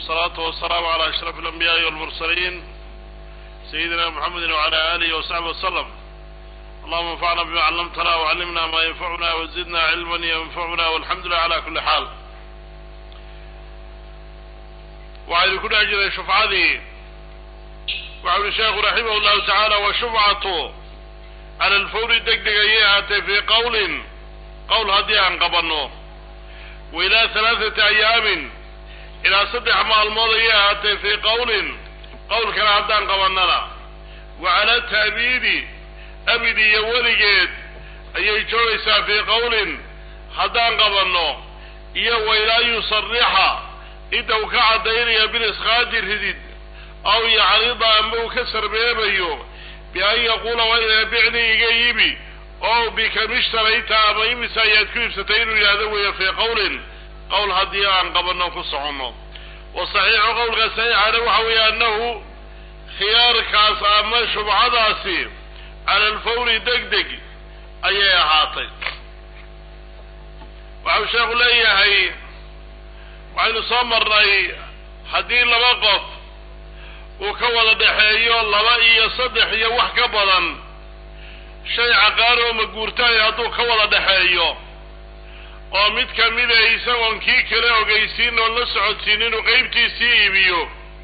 والصلاة والسلام على أشرف الأنبياء والمرسلين سيدنا محمد وعلى آله وصحبه وسلم اللهم انفعنا بما علمتنا وعلمنا ما ينفعنا وزدنا علما ينفعنا والحمد لله على كل حال وعلى كل أجل شفعتي وعلى الشيخ رحمه الله تعالى وشفعته على الفور دقدق في قول قول هدي عن قبرنه وإلى ثلاثة أيام إلى صدح مع الماضي في قول قول كان عدان قبرنا وعلى التأبيد أبدي يوليجيد أي جويسا في قول هدان قبرنه إيا وإلى يصرح إذا وكع دينيا بالإسخاد الهديد أو يعرض أمه كسر بيبيو بأن يقول وإذا بعني إيجيبي oo bikam ishtarayta ama imisa ayaad ku iibsatay inuu yidhahdo weeye fii qawlin qowl haddii aan qabanno ku soconno wa saxiixu qowlka saxiixana waxa weeye annahu khiyaarkaas ama shubcadaasi cala alfawri deg deg ayay ahaatay waxau sheekhu leeyahay waxaynu soo marnay haddii laba qof uu ka wada dhexeeyo laba iyo saddex iyo wax ka badan shay caqaar oo maguurtaay hadduu ka wada dhexeeyo oo mid kamida isagoon kii kale ogeysiin oon la socodsiin inuu qaybtiisii iibiyo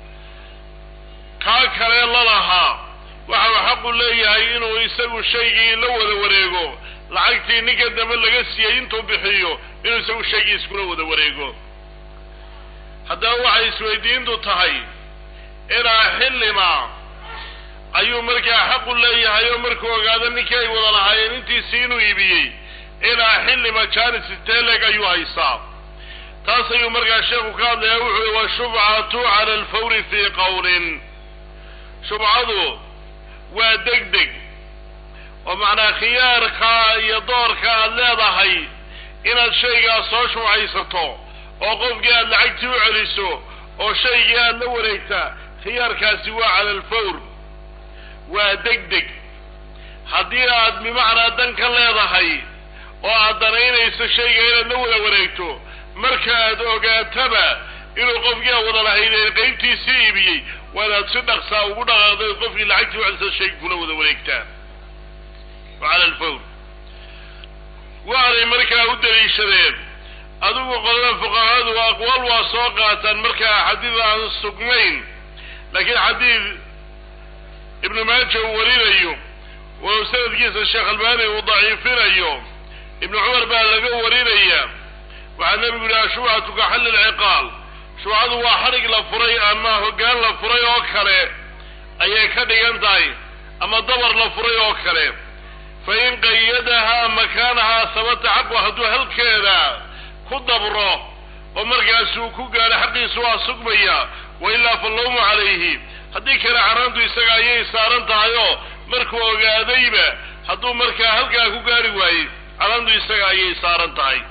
kaa kale lalahaa waxau xaqu leeyahay inuu isagu shaygii la wada wareego lacagtii ninka dambe laga siiyey intuu bixiyo inuu isagu shaygii iskula wada wareego haddaba waxay isweydiintu tahay ilaa xillima ayuu markaa xaqu leeyahay oo markuu ogaado ninkii ay wada lahaayeen intiisii inuu iibiyey ilaa xilli majaalis teleg ayuu haystaa taas ayuu markaa sheekhu ka hadlaya wuxuu i washubcatu cala alfawri fii qawlin shubcadu waa deg deg oo macnaa khiyaarka iyo doorka aad leedahay inaad shaygaas soo shubcaysato oo qofkii aad lacagtii u celiso oo shaygii aad la wareegtaa khiyaarkaasi waa cala alfawr waa deg deg haddii aad bimacnaa dan ka leedahay oo aad danaynayso shayga inaad la wada wareegto marka aad ogaataba inuu qofkii aad wada lahaydeen qaybtiisii iibiyey waa inaad si dhaqsaa ugu dhaqaaqday qofkii lacagtii ucelisa shayga kula wada wareegtaan cala alfawr waxanay markaa u daliishadeen adigu qolada fuqahadu aqwaal waa soo qaataan markaa xadiid aan sugnayn laakiin xadiid ibnu maaja uu warinayo oo sanadkiisa sheekh albani uu daciifinayo ibnu cumar baa laga warinaya waxaa nebigu yihi ashubcatu ka xalli lciqaal shubcadu waa xadhig la furay ama hoggaan la furay oo kale ayay ka dhigan tahay ama dabar la furay oo kale fa in qayadahaa makaanahaa sabata xaqu hadduu halkeeda ku dabro oo markaasuu ku gaadho xaqiisu waa sugmaya wa ilaa fallawmu calayhi haddii kale caraantu isaga ayay saaran tahay oo markuu ogaadayba hadduu markaa halkaa ku gaari waayey caraantu isaga ayay saaran tahay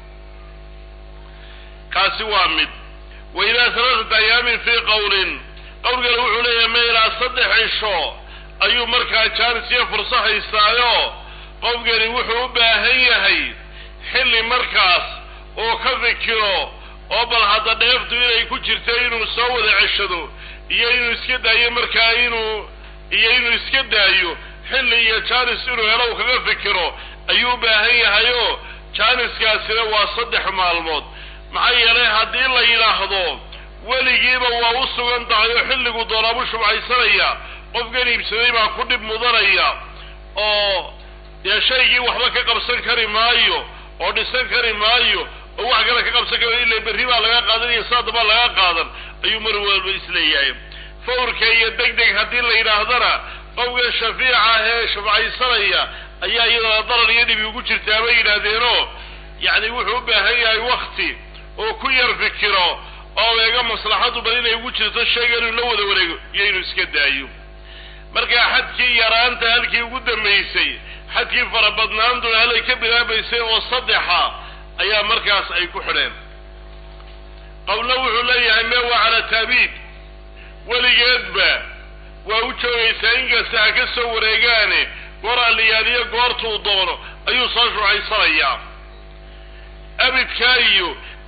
kaasi waa mid wa ilaa halaatat ayaamin fii qawlin qowlkale wuxuu leeyahay ma ilaa saddex cisho ayuu markaa jaanis iyo furso haystaayo qofkani wuxuu u baahan yahay xilli markaas oo ka fikiro oo bal hadda dheeftu inay ku jirto inuu soo wada ceshado iyo inuu iska daayo markaa inuu iyo inuu iska daayo xilli iyo jaanis inuu helo u kaga fikiro ayuu u baahan yahay oo jaaniskaasina waa saddex maalmood maxaa yeelay haddii la yidhaahdo weligiiba waa u sugan tahay oo xilligu doonaabu shubcaysanaya qofkan iibsaday baa ku dhib mudanaya oo dee shaygii waxba ka qabsan kari maayo oo dhisan kari maayo oo wax kale ka qabsan kari ila berri baa laga qaadan iyo saada baa laga qaadan ayuu mar walba isleeyahay fawrka iyo deg deg haddii la yidhaahdana qofka shafiica ah ee shufcaysanaya ayaa iyadana darar iyo dhibi ugu jirtaa bay yidhaahdeenoo yacni wuxuu u baahan yahay wakti oo ku yar fikiro oo eega maslaxadu bal inay ugu jirto shayga inuu la wada wareego iyo inuu iska daayo markaa xadkii yaraanta halkii ugu dambaysay xadkii farabadnaantuna halay ka bilaabaysay oo saddexa ayaa markaas ay ku xidheen qowlo wuxuu leeyahay mee waa cala taabiid weligeedba waa u joogaysaa inkasta ha ka soo wareegaane goor alliyaaliyo goortuu doono ayuu soo shucaysanayaa abidkaa iyo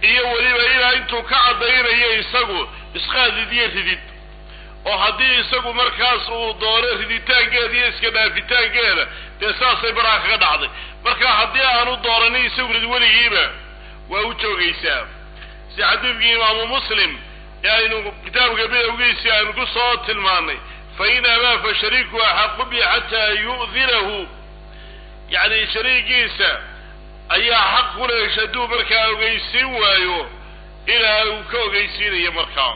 iyo weliba ilaa intuu ka caddaynayo isagu isqaadid iyo ridid oo haddii isagu markaas uu doono riditaankeeda iyo iska dhaafitaankeeda dee saasay baraha kaga dhacday marka haddii aanu dooranin isagu rid weligiiba waa u joogaysaa si xadiidkii imaamu muslim ee aynu kitaabka bidowgiisii aynu ku soo tilmaanay fa in abaa fa shariiku axaqu bi xataa yu'dinahu yacni shariigiisa ayaa xaq ku leesh hadduu markaa ogeysiin waayo ilaa uu ka ogeysiinayo markaa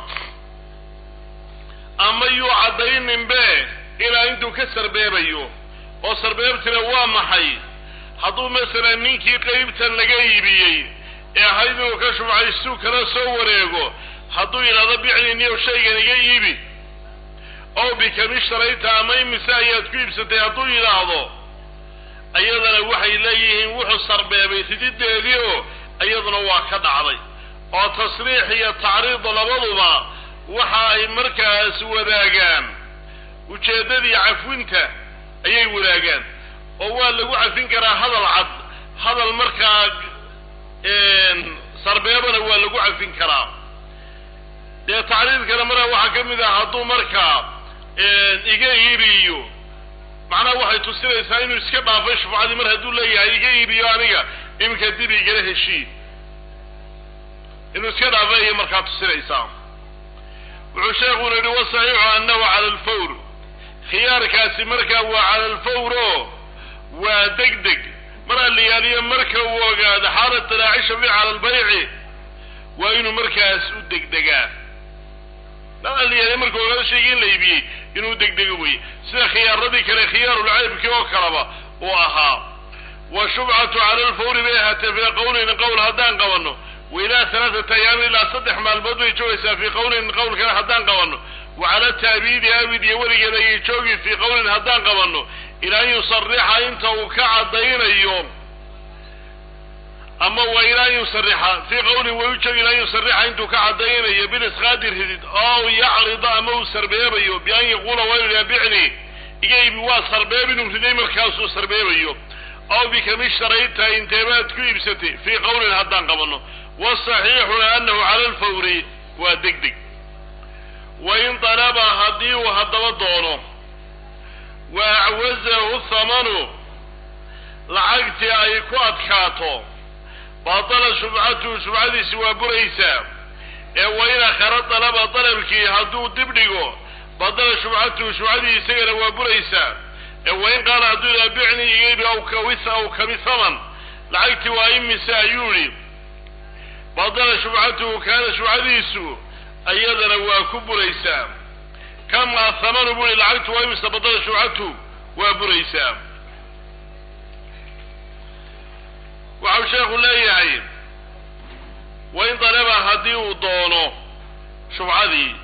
ama yuu caddayninbe ilaa intuu ka sarbeebayo oo sarbeebtina waa maxay hadduu masalan ninkii qeybtan laga iibiyey ee ahayd inuu ka shubcaystuu kala soo wareego hadduu yidhahdo bicniniyow shaygan iga iibi ow bikamishtarayta ama imise ayaad ku iibsatay hadduu yidhaahdo iyadana waxay leeyihiin wuxuu sarbeebay ridideedii oo iyaduna waa ka dhacday oo tasriix iyo tacriid labaduba waxa ay markaas wadaagaan ujeeddadii cafwinta ayay wadaagaan oo waa lagu cafin karaa hadal cad hadal markaa sarbeebana waa lagu cafin karaa dee tacriidkana markaa waxaa ka mid ah hadduu markaa iga iibiyo macnaha waxay tusinaysaa inuu iska dhaafay shufcadii mar hadduu leeyahay iga iibiyo aniga iminka dib igala heshiid inuu iska dhaafay ayay markaa tusinaysaa wuxuu sheekuna yihi wasaxiixu annahu cala alfawr khiyaarkaasi markaa waa cala alfawr oo waa deg deg mar alliyaaliyo marka uu ogaado xaalat talaaci shafiic cala albayci waa inuu markaas u degdegaa mar alliyaaliyo markuu ogaado shaygii in la iibiyey inuu degdego weye sida khiyaaradii kale khiyaarulcaybkii oo kaleba uu ahaa wa shubcatu cala alfawri bay ahaatee fii qawlin qowl haddaan qabanno wa ilaa halaaثata ayaamin ilaa saddex maalmood bay joogaysaa fii qawlin qowl kale haddaan qabanno wa cala taabiidi abid iyo weligeed ayay joogi fii qawlin haddaan qabanno ilaa an yusarixa inta uu ka caddaynayo ama wa ilaa an yusarixa fii qawlin way u joogi ilaa an yusarixa intuu ka caddaynayo bilisqaadi ridid ow yacrida ama uu sarbeebayo bian yaquula waa bicni iga ibi waa sarbeeb inuu riday markaasuu sarbeebayo aw bikamishtarayta inteebaad ku iibsatay fii qawlin haddaan qabanno wasaxiixuna anahu cala alfawri waa deg deg wain dalaba haddii uu haddaba doono wa acwazahu thamanu lacagtii ay ku adkaato batala shubcatuhu shubcadiisi waa buraysaa ee wain akhara dalaba dalabkii hadduu dib dhigo badala shubcatuhu shubcadii isagana waa buraysaa ee wain qaala hadduu ihaa bicni igaybi aw kawis aw kami thaman lacagtii waa imise ayuu idhi badala shubcatuhu kaana shubcadiisu iyadana waa ku buraysaa kama thamanu buu ihi lacagtu waa imise badala shubcatuhu waa buraysaa waxau sheekhu leeyahay wain dalaba haddii uu doono shubcadii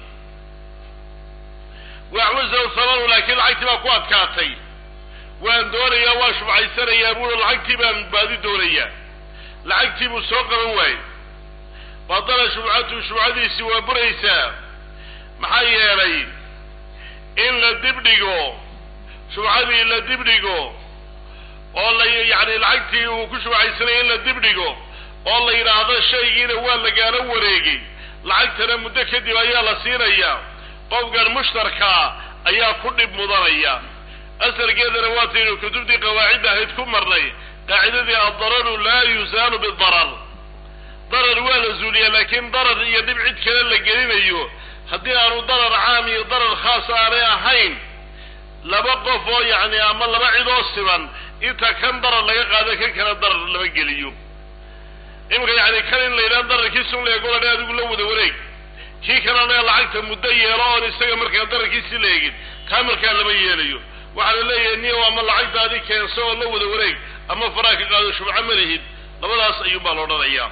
waxwasahu thamanu laakiin lacagtii baa ku adkaatay waan doonayaa waa shubcaysanayaa buui lacagtii baan baadi doonayaa lacagtii buu soo qaban waayey badala shubcatuhu shubcadiisii waa buraysaa maxaa yeelay in la dibdhigo shubcadii la dibdhigo oo la yacni lacagtii uu ku shubcaysanaya in la dibdhigo oo la yidhaahdo shaygiina waa lagaala wareegay lacagtana muddo kadib ayaa la siinayaa qofkan mushtarkaa ayaa ku dhib mudanaya asalkeedana waataynu kutubtii qawaacidda ahayd ku marnay qaacidadii addararu laa yusaalu bidarar darar waa la zuuliyaa laakiin darar iyo dhib cid kale la gelinayo haddii aanu darar caam iyo darar khaas aanay ahayn laba qof oo yacni ama laba cid oo siban inta kan darar laga qaado kan kale darar lama geliyo iminka yacni kan in la yidhaha dararkiisun leegolan adigu la wada wareeg kii kalena lacagta muddo yeelo oon isaga markaa dararkiisi la eegin kaa markaa lama yeelayo waxaa la leeyahay niyow ama lacagtaadi keenso oo la wada wareeg ama faraa ka qaado shubco ma lihid labadaas ayuunbaa la odhanayaa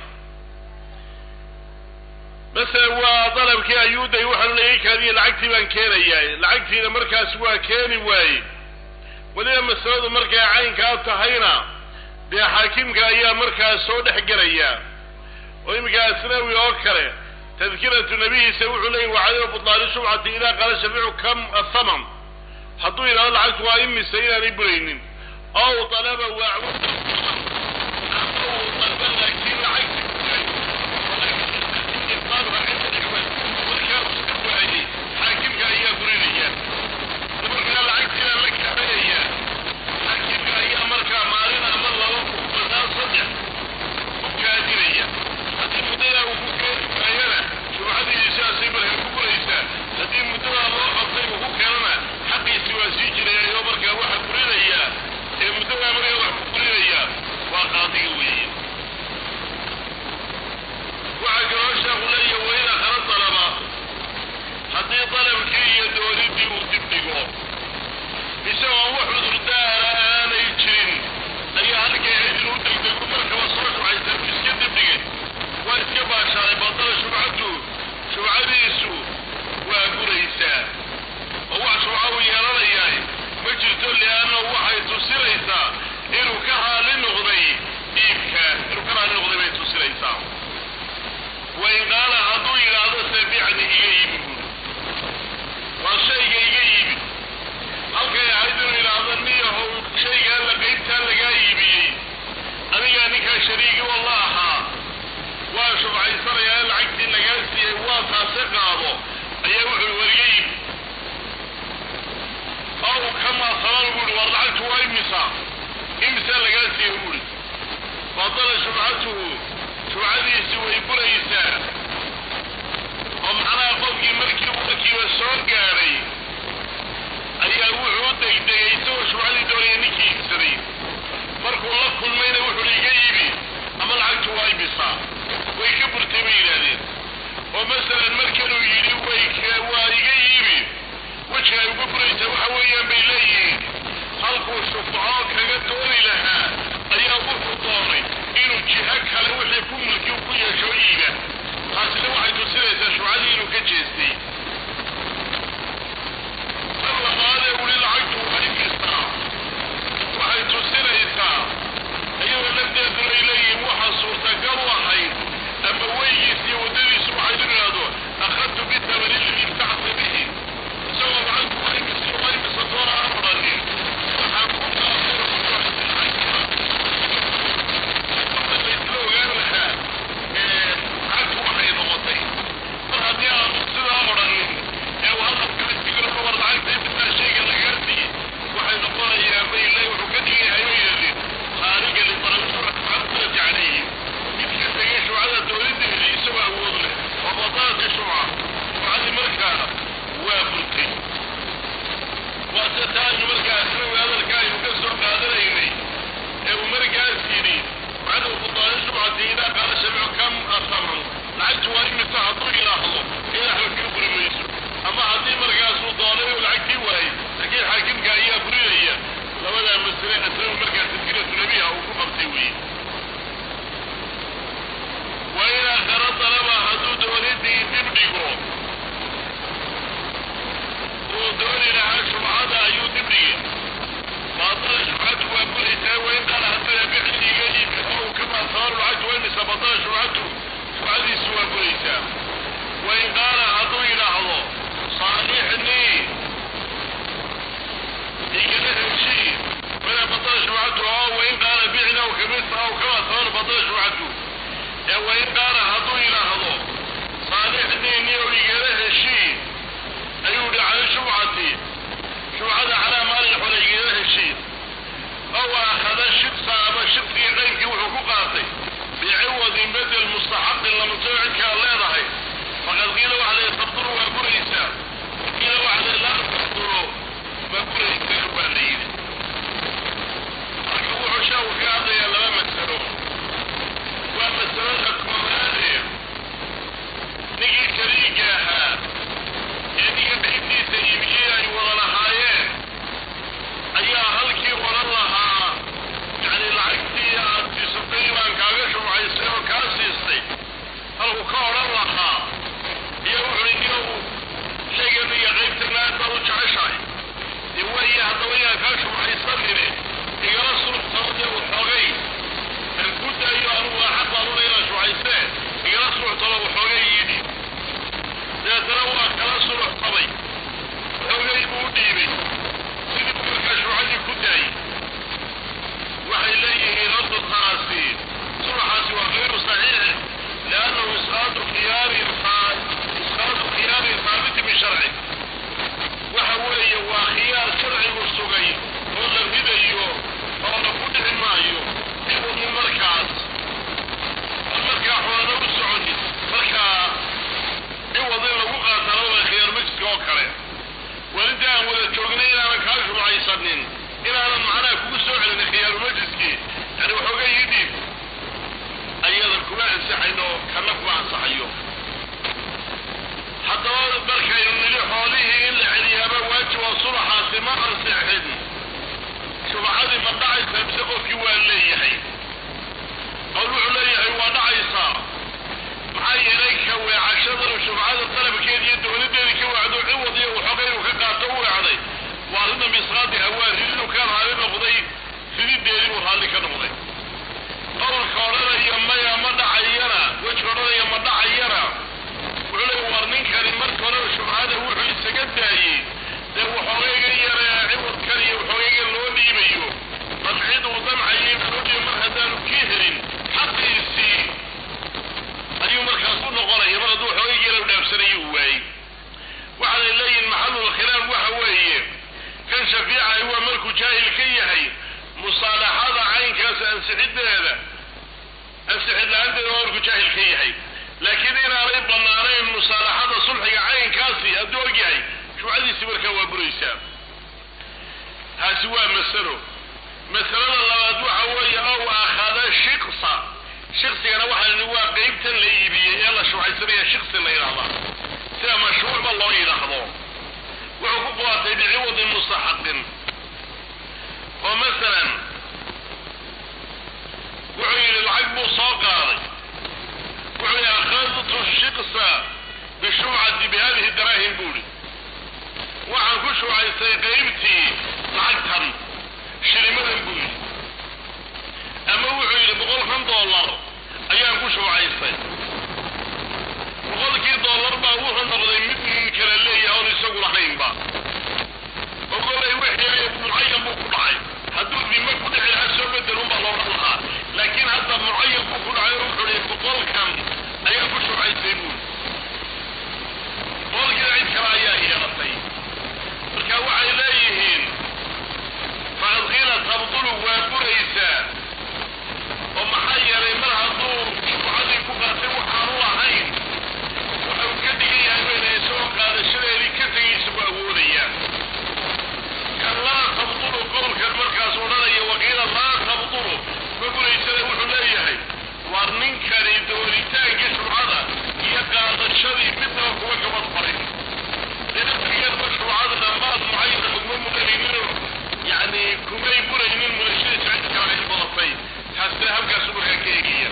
masalan waa dalabkii ayuuday waxaanu leeyay kaadiya lacagtii baan keenayaa lacagtiina markaas waa keeni waaye weliba masaladu markay caynkaa tahayna dee xaakimka ayaa markaas soo dhex gelaya oo iminka asnawi oo kale tadkiratu nabihiisa wuxuu leeyay wacadama butlaani shubcati idaa qaala shafiicu kam athaman hadduu yidhahdo lacagtu waa imise inaanay buraynin ow dalaba waacu laakiin lacagti waa imisa imisa lagaa siiye buuri badala shubcatuhu shubcadiisi way buraysaa oo macnaha qofkii markii warkiiba soo gaadhay ayaa wuxuu u degdegay isagoo shubcadii doonaya ninkii iibsaday markuu la kulmayna wuxuu iga iibi ama lacagtu waa imisaa way ka burtay bay yidhaahdeen oo masalan markanuu yidhi way waa iga iibi wejiga ay uga buraysaa waxa weeyaan bay leeyihiin halkuu shufco kaga dooni lahaa ayaa wuxuu doonay inuu jiho kale wixii ku mulki ku yeesho iiba taasina waxay tusinaysaa shufcadii inuu ka jeestay mar labaadee weli lacagtu waa imistaa waxay tusinaysaa iyagoo lafteeduna ay leeyihiin waxaa suurtagal u ahayd ama weygiis iyo waddadiisu waxay u idhaahdo akhadtu bitamani ladii ibtacta bihi isagoo lacagtu waa imisi waa imisa doona aan odhanin waxaan ku qaatay waxa laysla ogaan lahaa lacagtu waxay noqotay mar haddii aanu sidaa odhanin ee uu hadalka isigala war lacagta intaa shayga lagaa siiyey waxay noqonayaa mayle wuxuu ka dhigan yahay bay yidhahdeen khaariga litarasuulati calayhi midka tegay shubcada dowladeeda isagoo awood leh oo badalati shubca shubcadii markaa waa burtay waase taa aynu markaa isnawi hadalka aynu ka soo qaadanaynay ee uu markaas yidhi bacda fudaali shubcati idaa qaala shamicu kam asaman lacagtu waa imisa hadduu ilaahdo ila waxba kaga buri mayso ama haddii markaasuu doonay uu lacagtii waayay laakiin xaakimka ayaa burinaya labadaa masale asnawi markaa tadkiratu nabiha uu ku qabtay weeye waa in aakhara dalaba hadduu doonidii dib dhigo uu dooni lahaa shubcada ayuu dib dhigay baadala shubcatu waa buraysaa wain qaala haddana bixdiga iibka oo uu ka maasaaru lacagtu waa imisa badala shubcatu shubcadiisu waa buraysaa wain qaala hadduu yidhaahdo saalixnii igala heshii fala badala shubcatu oo wain qaala bicna aw kamisa aw ka maasaaru badala shubcatu ee wain qaala hadduu yidhaahdo saalixnii niyow igala heshii ayuu yihi cala shubcati shubcada calaa maalin xole igala heshii ow akhada shibsa ama shibkii qaynkii wuxuu ku qaatay biciwadin bedel mustaxaqin lamasoo cidkaa leedahay faqad qiila waxa la tabduru waa buraysaa qiila waxa la laa tabduru ma buraysaa baa la yidhi marka wuxuu shaaku kaga hadlayaa laba masalo waa masalada koobaade ninkii kariiga ahaa ee ninka qaybtiisa iibiyey ay wada lahaayeen ayaa halkii odhan lahaa yacni lacagtii aad siisatay baan kaaga shubcaysay oo kaa siistay halku ka odhan lahaa iyo wuxuui niyow shaygan iyo qaybtana aad baad u jeceshahay dee waaye haddaba inaan kaa shubcaysanine igala suruxsano dee waxoogay aan ku daayo anugu axad baan una inaan shubcaysee igala suruxsano waxoogay yidhi dabeetana waa kala suruxsamay waxoogay buu u dhiibay sidii buu markaa shubcadii ku daayey waxay leeyihiin horta taasi suruxaasi waa gayru saxiix liannahu isqaadu khiyaarin isqaadu khiyaarin haabiti bisharci waxa weeye waa khiyaar sharcigu sugay oo la ridayo oo la ku dhici maayo ciwadun markaas aan markaa xoolana u soconin markaa ciwad in lagu qaatana waa khiyaar majliska oo kale walinta aan wada joognay inaanan kaa shubcaysanin inaanan macnaha kugu soo celin khiyaaru majliskii yani waxoogay ii dhiib ayadan kuma ansaxayn oo kana kuma ansaxayo haddaba markaynu nidhi xoolihii in la celiyaaba waajib oo sulaxaasi ma ansixin shubcadii ma dhacaysaa mise qofkii waa leeyahay qowl wuxuu leeyahay waa dhacaysaa maxaa yeelay ka weecashadanu shubcada dalabkeeda iyo dowladeedii ka wacdo ciwad iyo waxooga inuu ka qaato u weecday waa arrinta misqaadiha waa ridinuu ka raali noqday ridideedii uu raalli ka noqday qowlka odhanaya maya ma dhacayana wejka odhanaya ma dhacayana wuxuu leeya war ninkani marka horeba shubcada wuxuu isaga daayey dee waxoogayga yare ciwadkan iyo waxoogayga loo dhiibayo damcid uu damcayay loo dhiiba mar haddaanu kii helin xaqiisii ayuu markaas u noqonaya mar hadduu waxoogayga yare u dhaafsanayo uu waayey ansixideeda ansixid la-aanteeda waa markuu jaahil ka yahay laakiin inaanay banaanayn musaalaxada sulxiga caynkaasi hadduu og yahay shubcadiisi markaa waa buraysaa taasi waa masalo masalada labaad waxa weeye ow akhada shiksa shiksigana waxaa waa qeybtan la iibiyey ee la shubcaysanaya shiksi la yidhahdaa sida mashruucba loo yidhaahdo wuxuu ku qaatay biciwadin mustaxaqin oo masalan wuxuu yidhi lacag buu soo qaaday wuxuu yidhi akhadtu shiksa bishubcati bihadihi daraahim buu ihi waxaan ku shubcaystay qaybtii lacagtan shilimadan buu yidhi ama wuxuu yidhi boqolkan dollar ayaan ku shubcaystay boqolkii dollar baa wuxuu noqday mid nin kale leeyahay oon isagu lahaynba oo kolay wixii mucayan buu ku dhacay hadduu dima ku dhici lahaa soo bedelun baa loohan lahaa laakiin hadda mucayan buu ku dhacay oo wuxuu yihi boqolkan ayaan ku shubcaystay buu boqolkiina cid kale ayaa yeelatay marka waxay leeyihiin faqad qiila tabdulu waa buraysaa oo maxaa yeelay mar hadduu shubcadii ku qaatay waxaanu lahayn waxau ka dhigan yahay bayna isagoo qaadashadeedii ka tegaysa ku awoodaya kan laa tabdulu qowlkan markaas odhanaya waqiila laa tabdulu ma buraysana wuxuu leeyahay waar ninkani dooritaankii shubcada iyo qaadashadii midnaba kuma gabad farin dinafigeedba shubcada dhammaad mucayana kuma mudanayninoo yacni kumay buraynin mudashadiisa cid kale ay badatay taasina halkaasu markaa ka egaya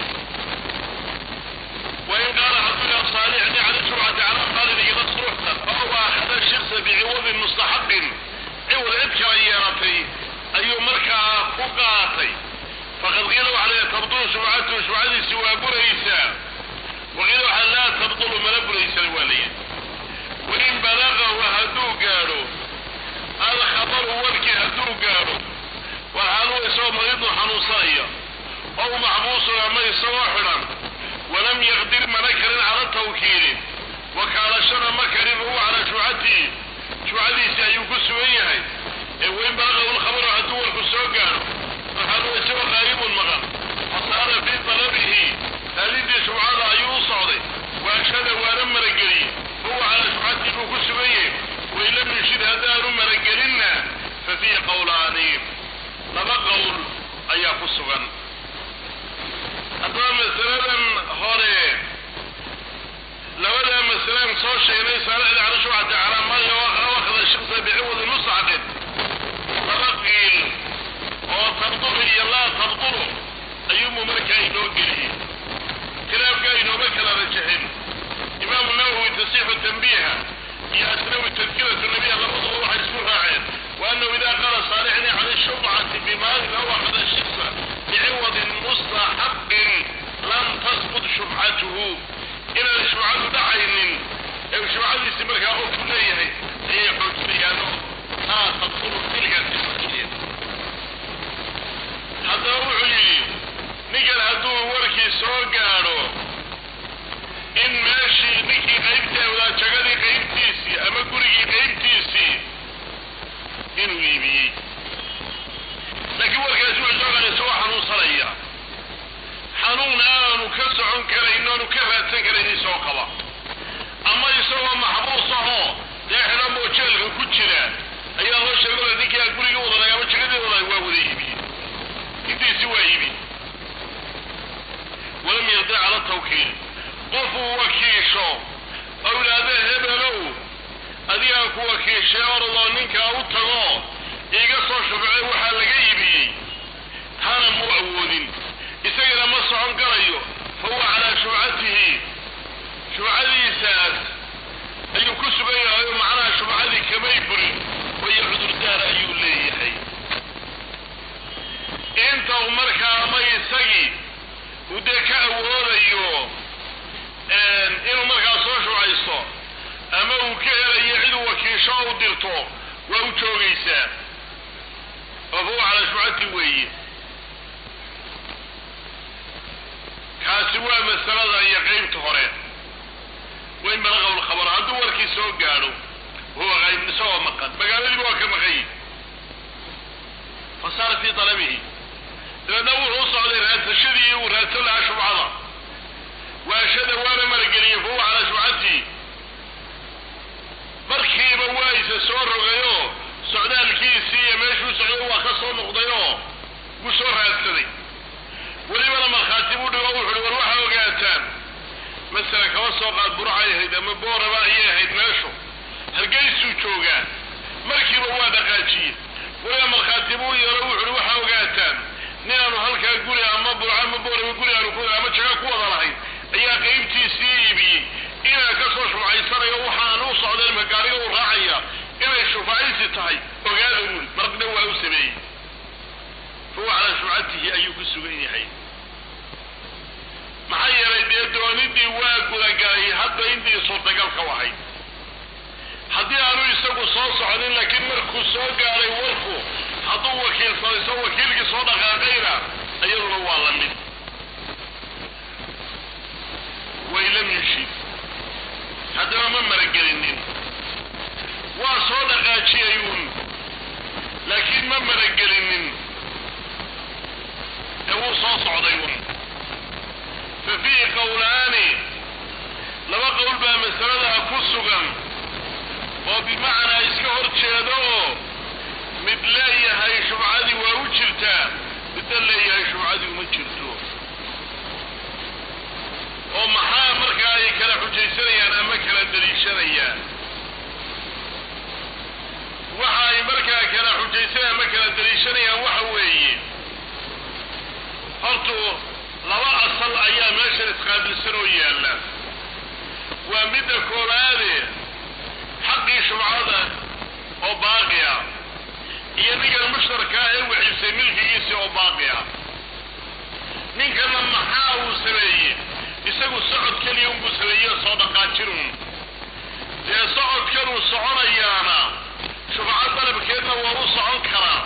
wain qaala hadduu saalixni cala shubcati cala qaalin iyada suruxtan oo waakhada shiksa biciwadin mustaxaqin ciwad cid kala yeelatay ayuu markaa ku qaatay faqad qiila waxaa leeyahay tabdulu shubcatuhu shubcadiisi waa buraysaa waqiila waxaa laa tabdulu mana buraysana waa layihi wain balagahu hadduu gaadho alkhabaru warkii hadduu gaadho walxaaluu isagoo mariidun xanuunsanaya ow maxbuusun ama isagoo xidhan walam yaqdir mana karin cala tawkiili wakaalashana ma karin huwa calaa shubcatihi shubcadiisii ayuu ku sugan yahay ee wain balagahu lkhabaru hadduu warku soo gaadho walxaaluu isagoo qaayibun maqan fasaara fii talabihi raadintii shubcada ayuu u socday waashada waana marageliyey huwa calaa shubcatihi buu ku sugan yahay wain lam yushid haddaanu maragelinna fa fiihi qowlaani laba qowl ayaa ku sugan haddaba masaladan hore labadaa masalaan soo sheegnay saalixda cala shubcati calaa maya wakhda shiksa biciwadi mustacqin laba qiil oo tabdulu iyo laa tabdulu ayuunbuu markaa inoo geliyey khilaafkaa inooma kala rajaxin imaamu nawowi tasixu tanbiiha iyo asnawi tadkiratu nabiya labaduba waxay isku raaceen wa annahu idaa qaala saalixni cala shubcati bimaalin aw akhda shiksa biciwadin mustaxaqin lam tasbut shubcatuhu inaan shubcadu dhacaynin ee shubcadiisi markaa oo ku leeyahay ayay xoojinayaano taa tabdulu tilkaasi xoojiyeen haddaba wuxuu yidhi ninkan hadduu warkii soo gaadho in meeshii ninkii qaybta wadaajagadii qaybtiisii ama gurigii qaybtiisii inuu iibiyey laakiin warkaasi wuxuu soo gaadhay isagoo xanuunsanaya xanuun aanu ka socon karayn oanu ka raadsan karayn isagoo qaba ama isagoo maxbuus ahoo dee xidhan oo jeelka ku jira ayaa loo sheegay ninkii aan gurigii wadanay ama jagadii wadanay waa wada iibiyey intiisi waa iibi walam yardi cala tawkiil qofuu wakiisho oo idhaahda hebelow adigaan ku wakiishay orodoo ninkaa u tago iiga soo shufcay waxaa laga iibiyey taana muu awoodin isagana ma socon karayo fa huwa calaa shubcatihi shubcadiisaas ayuu ku sugan yahay oo macnaha shubcadii kamay burin wayo cudurdaar ayuu leeyahay inta u markaa ama isagii uu dee ka awoodayo inuu markaa soo shubcaysto ama uu ka helayo ciduu wakiisho u dirto waa u joogaysaa oo fa huwa calaa shubcati weeye kaasi waa masalada iyo qeybta hore wain balagahu lkhabar hadduu warkii soo gaadho huwa qayb isagoo maqan magaaladiiba waa ka maqan yihi fa saara fii talabihi dabeedna wuxuu u socday raadsashadii uu raadsan lahaa shubcada waashada waana marageliyey fahuwa calaa shubcatihi markiiba waa isa soo rogayoo socdaalkiisii iyo meeshuu socday waa ka soo noqdayoo wuu soo raadsaday welibana markhaati buu dhigo wuxuuhi war waxaa ogaataan masala kaba soo qaad burcay ahayd ama booraba ayay ahayd meeshu hargeysuu joogaa markiiba waa dhaqaajiyey weliba markhaati buu yeelo wuxuuhi waxaa ogaataan ninaanu halkaa guri ama burco ama booraba guri aanu ku ama jaga ku wada lahayn ayaa qaybtiisii iibiyey inaan ka soo shufcaysanayo waxaan u socday ma gaariga u raacaya inay shufacaysi tahay ogaada wuli marna waa u sameeyey fahuwa calaa shufcatihi ayuu ku sugan yahay maxaa yeelay dee doonidii waa gudagalay hadda intii suurtagalka u ahayd haddii aanu isagu soo socdin laakiin markuu soo gaaray warku hadduu wakiilsadayso wakiilkii soo dhaqaaqayna iyaduna waa la mid way lam yushid haddaba ma maragelinin waa soo dhaqaajiyay uun laakiin ma maragelinin ee wuu soo socday uun fa fiihi qowlaani laba qowl baa masaladaa ku sugan oo bimacnaa iska hor jeedo oo mid leeyahay shubcadii waa u jirtaa midna leeyahay shubcadii uma jirto oo maxaa markaa ay kala xujaysanayaan ama kala daliishanayaan waxa ay markaa kala xujaysanayaan ama kala daliishanayaan waxa weeye hortu laba asal ayaa meeshan isqaabilsan oo yaalla waa midda koowaade xaqii shubcada oo baaqi ah iyo ninkan mushtarka ah ee waxiibsay milkigiisii oo baaqi ah ninkana maxaa uu sameeyey isagu socod keliya unbuu sameeye soo dhaqaajinun dee socodkanuu soconayaana shubco dalabkeedna waa u socon karaa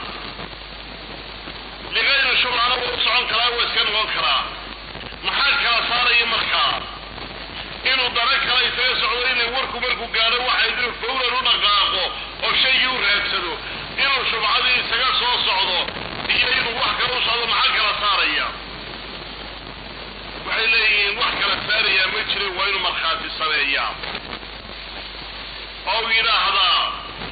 ligayri shubcana waa u socon karaa waa iska noqon karaa maxaa kala saaraya markaa inuu dana kale isaga socdo inay warku markuu gaadho waxay inuu fawlan u dhaqaaqo oo shaygii u raadsado inuu shubcadii isaga soo socdo iyo inuu wax kale u socdo maxaa kala saaraya waxay leeyihiin wax kala saarayaa ma jirin waa inuu markhaati sameeyaa oo yidhaahdaa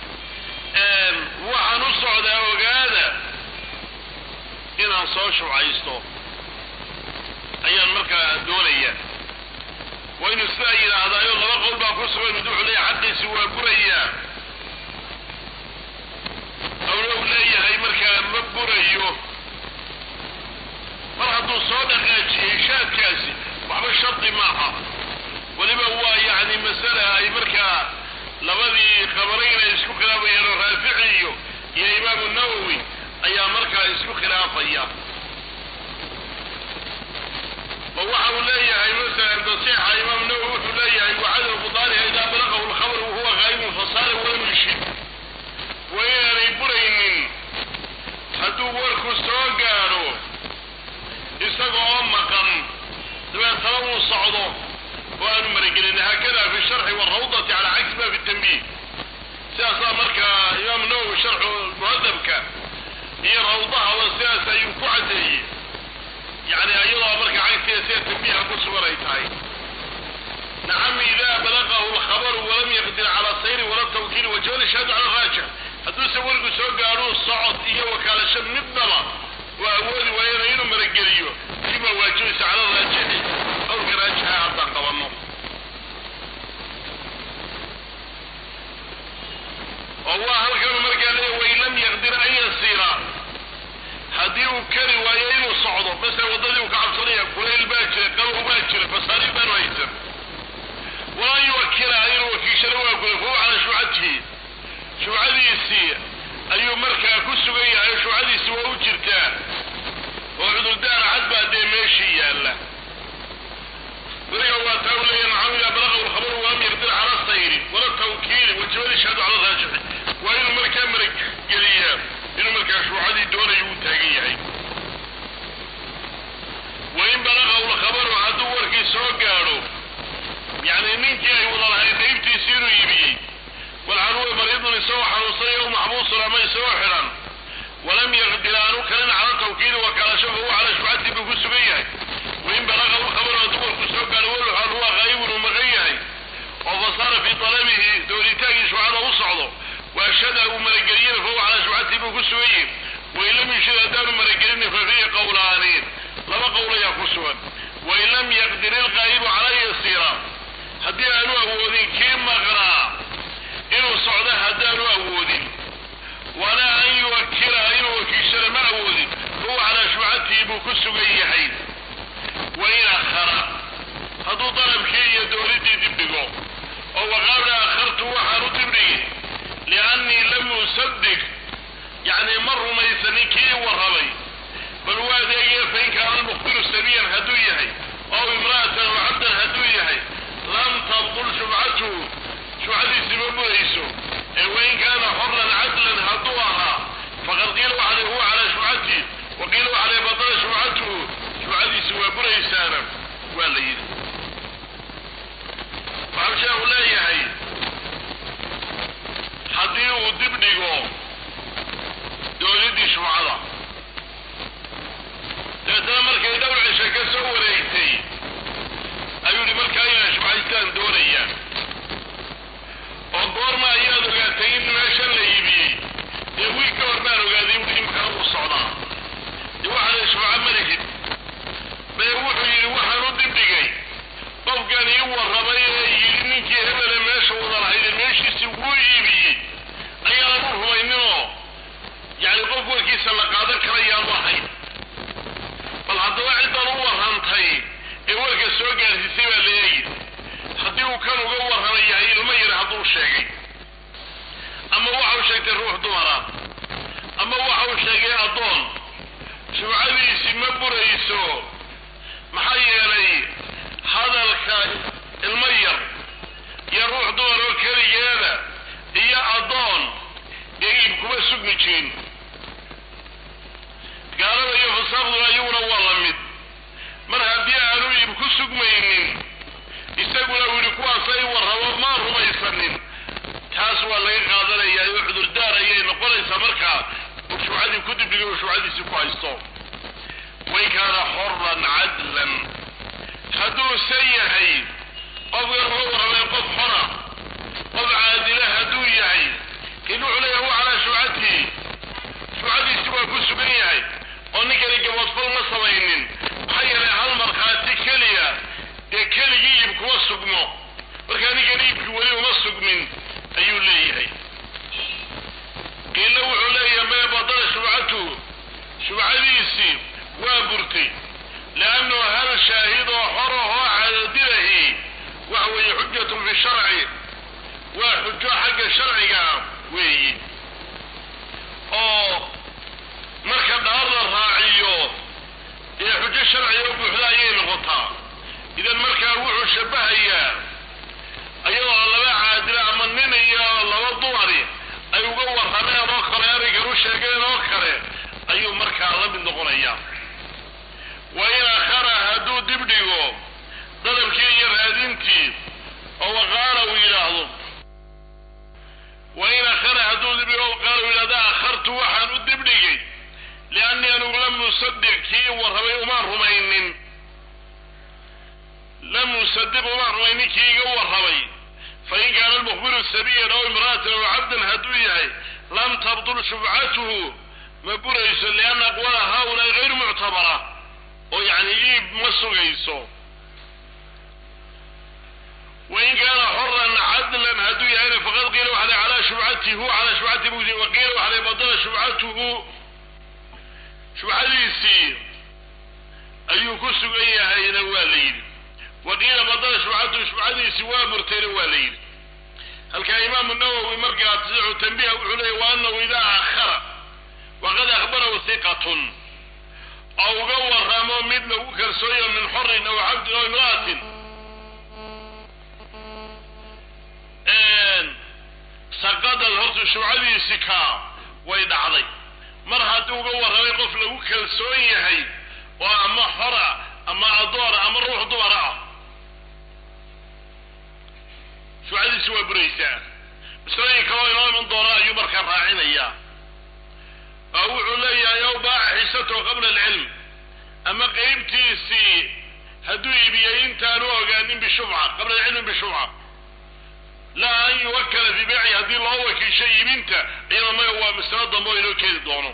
waxaan u socdaa ogaada inaan soo shubcaysto ayaan markaa doonaya waa inuu sidaa yidhaahdaayo laba qowl baa ku sugan mid wuxuu leeyahay xaqiisi waa burayaa awna u leeyahay markaa ma burayo mar hadduu soo dhaqaajiyey shaadkaasi waxba shardi maaha weliba waa yacni masale ay markaa labadii qabarayna isku khilaabayeen oo raafici iyo iyo imaamu nawowi ayaa markaa isku khilaafaya oo waxa uu leeyahay masalan tasiixa imaam nawowi wuxuu leeyahay wacadamu budaaniha idaa balaqahu lkhabru wahuwa qaaimun fasaara walam yushid waa inaanay buraynin hadduu warku soo gaadho isaga oo maqan dabeetana uu socdo oo aanu maragelin haakada fi sharxi warawdati cala cagsi ma fi tanbiih sidaasaa markaa imaam nawowi sharxu muhadabka iyo rawdahaba sidaas ayuu ku caddeeyey yani iyadoo marka cagsiga sida tanbiiha ku sugan ay tahay nacam idaa balaqahu lkhabaru walam yaqdir cala sayri wala tawkiili wajawal shahaadu cala raajix hadduuse warku soo gaadhuu socod iyo wakaalasho midnaba waa awoodi waayana inuu marageliyo sibaa waajibaysa cala raajixi qowlka raajixa haddaan qabanno oo waa halkanu markaa leeya wain lam yaqdir an yasiira haddii uu kari waayo inuu socdo masala waddadii uu ka cabsanaya kulayl baa jira qabow baa jira fasaariif baanu haysan walan yuwakila inuu wakiishana waa guda fahuwa calaa shubcatihi shubcadiisii ayuu markaa ku sugan yahay shubcadiisi waa u jirtaa oo cudurdaar cad baa dee meeshii yaalla weliga waa taa u leeyahay maxamed idaa balaqahu lkhabaru walam yaqdir cala sayri wala tawkiili wajabal ishhaadu cala raajixi waa inuu markaa marageliyaa inuu markaa shuucadii doonayo uu taagan yahay wain balaqahu lkhabaru hadduu warkii soo gaadho yacni ninkii ay wada lahayd qaybtiisii inuu iibiyey walcanuwa mariidun isagoo xanuunsanaya u maxbuusun ama isagoo xidhan walam yaqdir aanu kalin cala tawkiili wakaala maqasho fa huwa calaa shubcatihi buu ku sugan yahay wain balaqa lkhabar oo dumarku soo gaadhay walxaal huwa qaa'ibun uu maqan yahay oo fasaara fii talabihi doonitaankii shubcada u socdo waashhada uu marageliyena fa huwa calaa shubcatihi buu ku sugan yahay wain lam yushhid haddaanu maragelinin fa fiihi qowlaani laba qowl ayaa ku sugan wain lam yaqdir ilqaa'ibu calaa yasiira haddii aanu awoodin kii maqnaa inuu socdo haddaanu awoodin walaa an yuwakila inuu wakiishana ma awoodin fahuwa calaa shubcatihi buu ku sugan yahay wain akhara hadduu dalabkii iyo dowladdii dibdhigo oo waqaala akhartu waxaan u dibdhigi liannii lam usaddiq yacni ma rumaysanin kii warramay bal waa adeegaya fain kaana almukhbiru sabiyan hadduu yahay ow imra'atan aw cabdan hadduu yahay lam tabdul shubcatuhu shubcadiisi ma burayso ee wain kaana xoran cadlan hadduu ahaa faqad qiila waxale huwa calaa shubcatihi wa qiila waxale badala shubcatuhu shubcadiisi waa buraysaana waa la yidhi waxau sheekhu leeyahay haddii uu dib dhigo dowladdii shubcada dabeetana markay dhowr cisho ka soo wareegtay ayuu yihi markaa inaan shubcaystaan doonayaan oo goorma ayaad ogaatay in meeshan la iibiyey dee wiil ka hor baan ogaaday in imkana uu socdaa dee waxaa la shubca malihid bee wuxuu yidhi waxaan u dibdhigay qofkan ii warramay ee yidhi ninkii hebele meesha wada lahayde meeshiisii wuu iibiyey ayaanan u rumayninoo yacni qof warkiisa la qaadan karayaanu ahayn bal haddaba ciddan u warrantay ee warka soo gaarsiisay baa la eegi haddii uu kan uga warramay yahay ilmo yar hadduu sheegay ama waxau sheegtay ruux dumara ama waxau sheegay addoon shubcadiisi ma burayso maxaa yeelay hadalka ilmo yar iyo ruux dumar oo keligeeda iyo addoon ee iib kuma sugmi jirin gaalada iyo fasaaqduna iyaguna waa la mid mar haddii aanu iib ku sugmaynin isaguna uu yidhi kuwaasay warrabo maa rumaysanin taas waa laga qaadanayaa oo cudurdaar ayay noqonaysaa markaa uu shubcadii ku dibdhigay uu shubcadiisii ku haysto wain kaana xoran cadlan hadduuse yahay qofkan uga warramay qof xora qof caadila hadduu yahay in wuxuu leeyahay huwa calaa shubcatihi shubcadiisi waa ku sugan yahay oo ninkani gaboodfal ma samaynin maxaa yeelay hal markhaati keliya dee keligii iib kuma sugmo markaa ninkan iibkii weli uma sugmin ayuu leeyahay qiila wuxuu leeyahay mee badala shubcatuhu shubcadiisii waa burtay liannahu hal shaahid oo xor ahoo caadadilahi waxa weeye xujatun fi sharci waa xujo xagga sharciga weeyi oo marka dhaar la raaciyo dee xujo sharciga oo buuxda ayay noqotaa idan markaa wuxuu shabahayaa ayadoo laba caadila ama nin iyo laba dumari ay uga warrameen oo kale arrinkan u sheegeen oo kale ayuu markaa la mid noqonayaa wa in akhara hadduu dib dhigo dadabkii iyo raadintii oo waqaala uu yidhaahdo wa in akhara hadduu dib dhigo waqaala uu yidhahdo akhartu waxaan u dib dhigay liannii anugu lam usadiq kii warramay umaan rumaynin lam usadiq umaan rumaynin kii iga warramay fain kaana almukhbiru sabiyan aw imra'atan aw cabdan hadduu yahay lam tabdul shubcatuhu ma burayso lianna aqwala haulaai gayru muctabara oo yacni iib ma sugayso wain kaana xoran cadlan hadduu yahayna faqad qiila waxale calaa shubcatihi huwa calaa shubcatihi bugdi wa qiila waxale badala shubcatuhu shubcadiisii ayuu ku sugan yahayna waa la yidhi wa qiila badala shubcatuhu shubcadiisii waa murtayna waa la yidhi halkaa imaamu nawowi markaa tasixu tanbiha wuxuu leeyay wa anahu idaa akhara waqad akhbarahu hiqatun oo uga warramo mid lagu kalsooyo min xorin aw cabdin aw imra'atin saqadad horta shubcadiisi kaa way dhacday mar haddii uga warramay qof lagu kalsoon yahay oo ama xora ama adoona ama ruux dumara ah shubcadiisi waa buraysaa masalooyin kaloo inoo iman doona ayuu markaa raacinayaa oo wuxuu leeyahay ow baaca xisatahu qabla alcilm ama qeybtiisii hadduu iibiyey intaanu ogaanin bishubca qabla alcilmi bishubca laa an yuwakala fii beyci haddii loo wakiisho iibinta iyada maga waa masalo dambe oo inoo keeni doono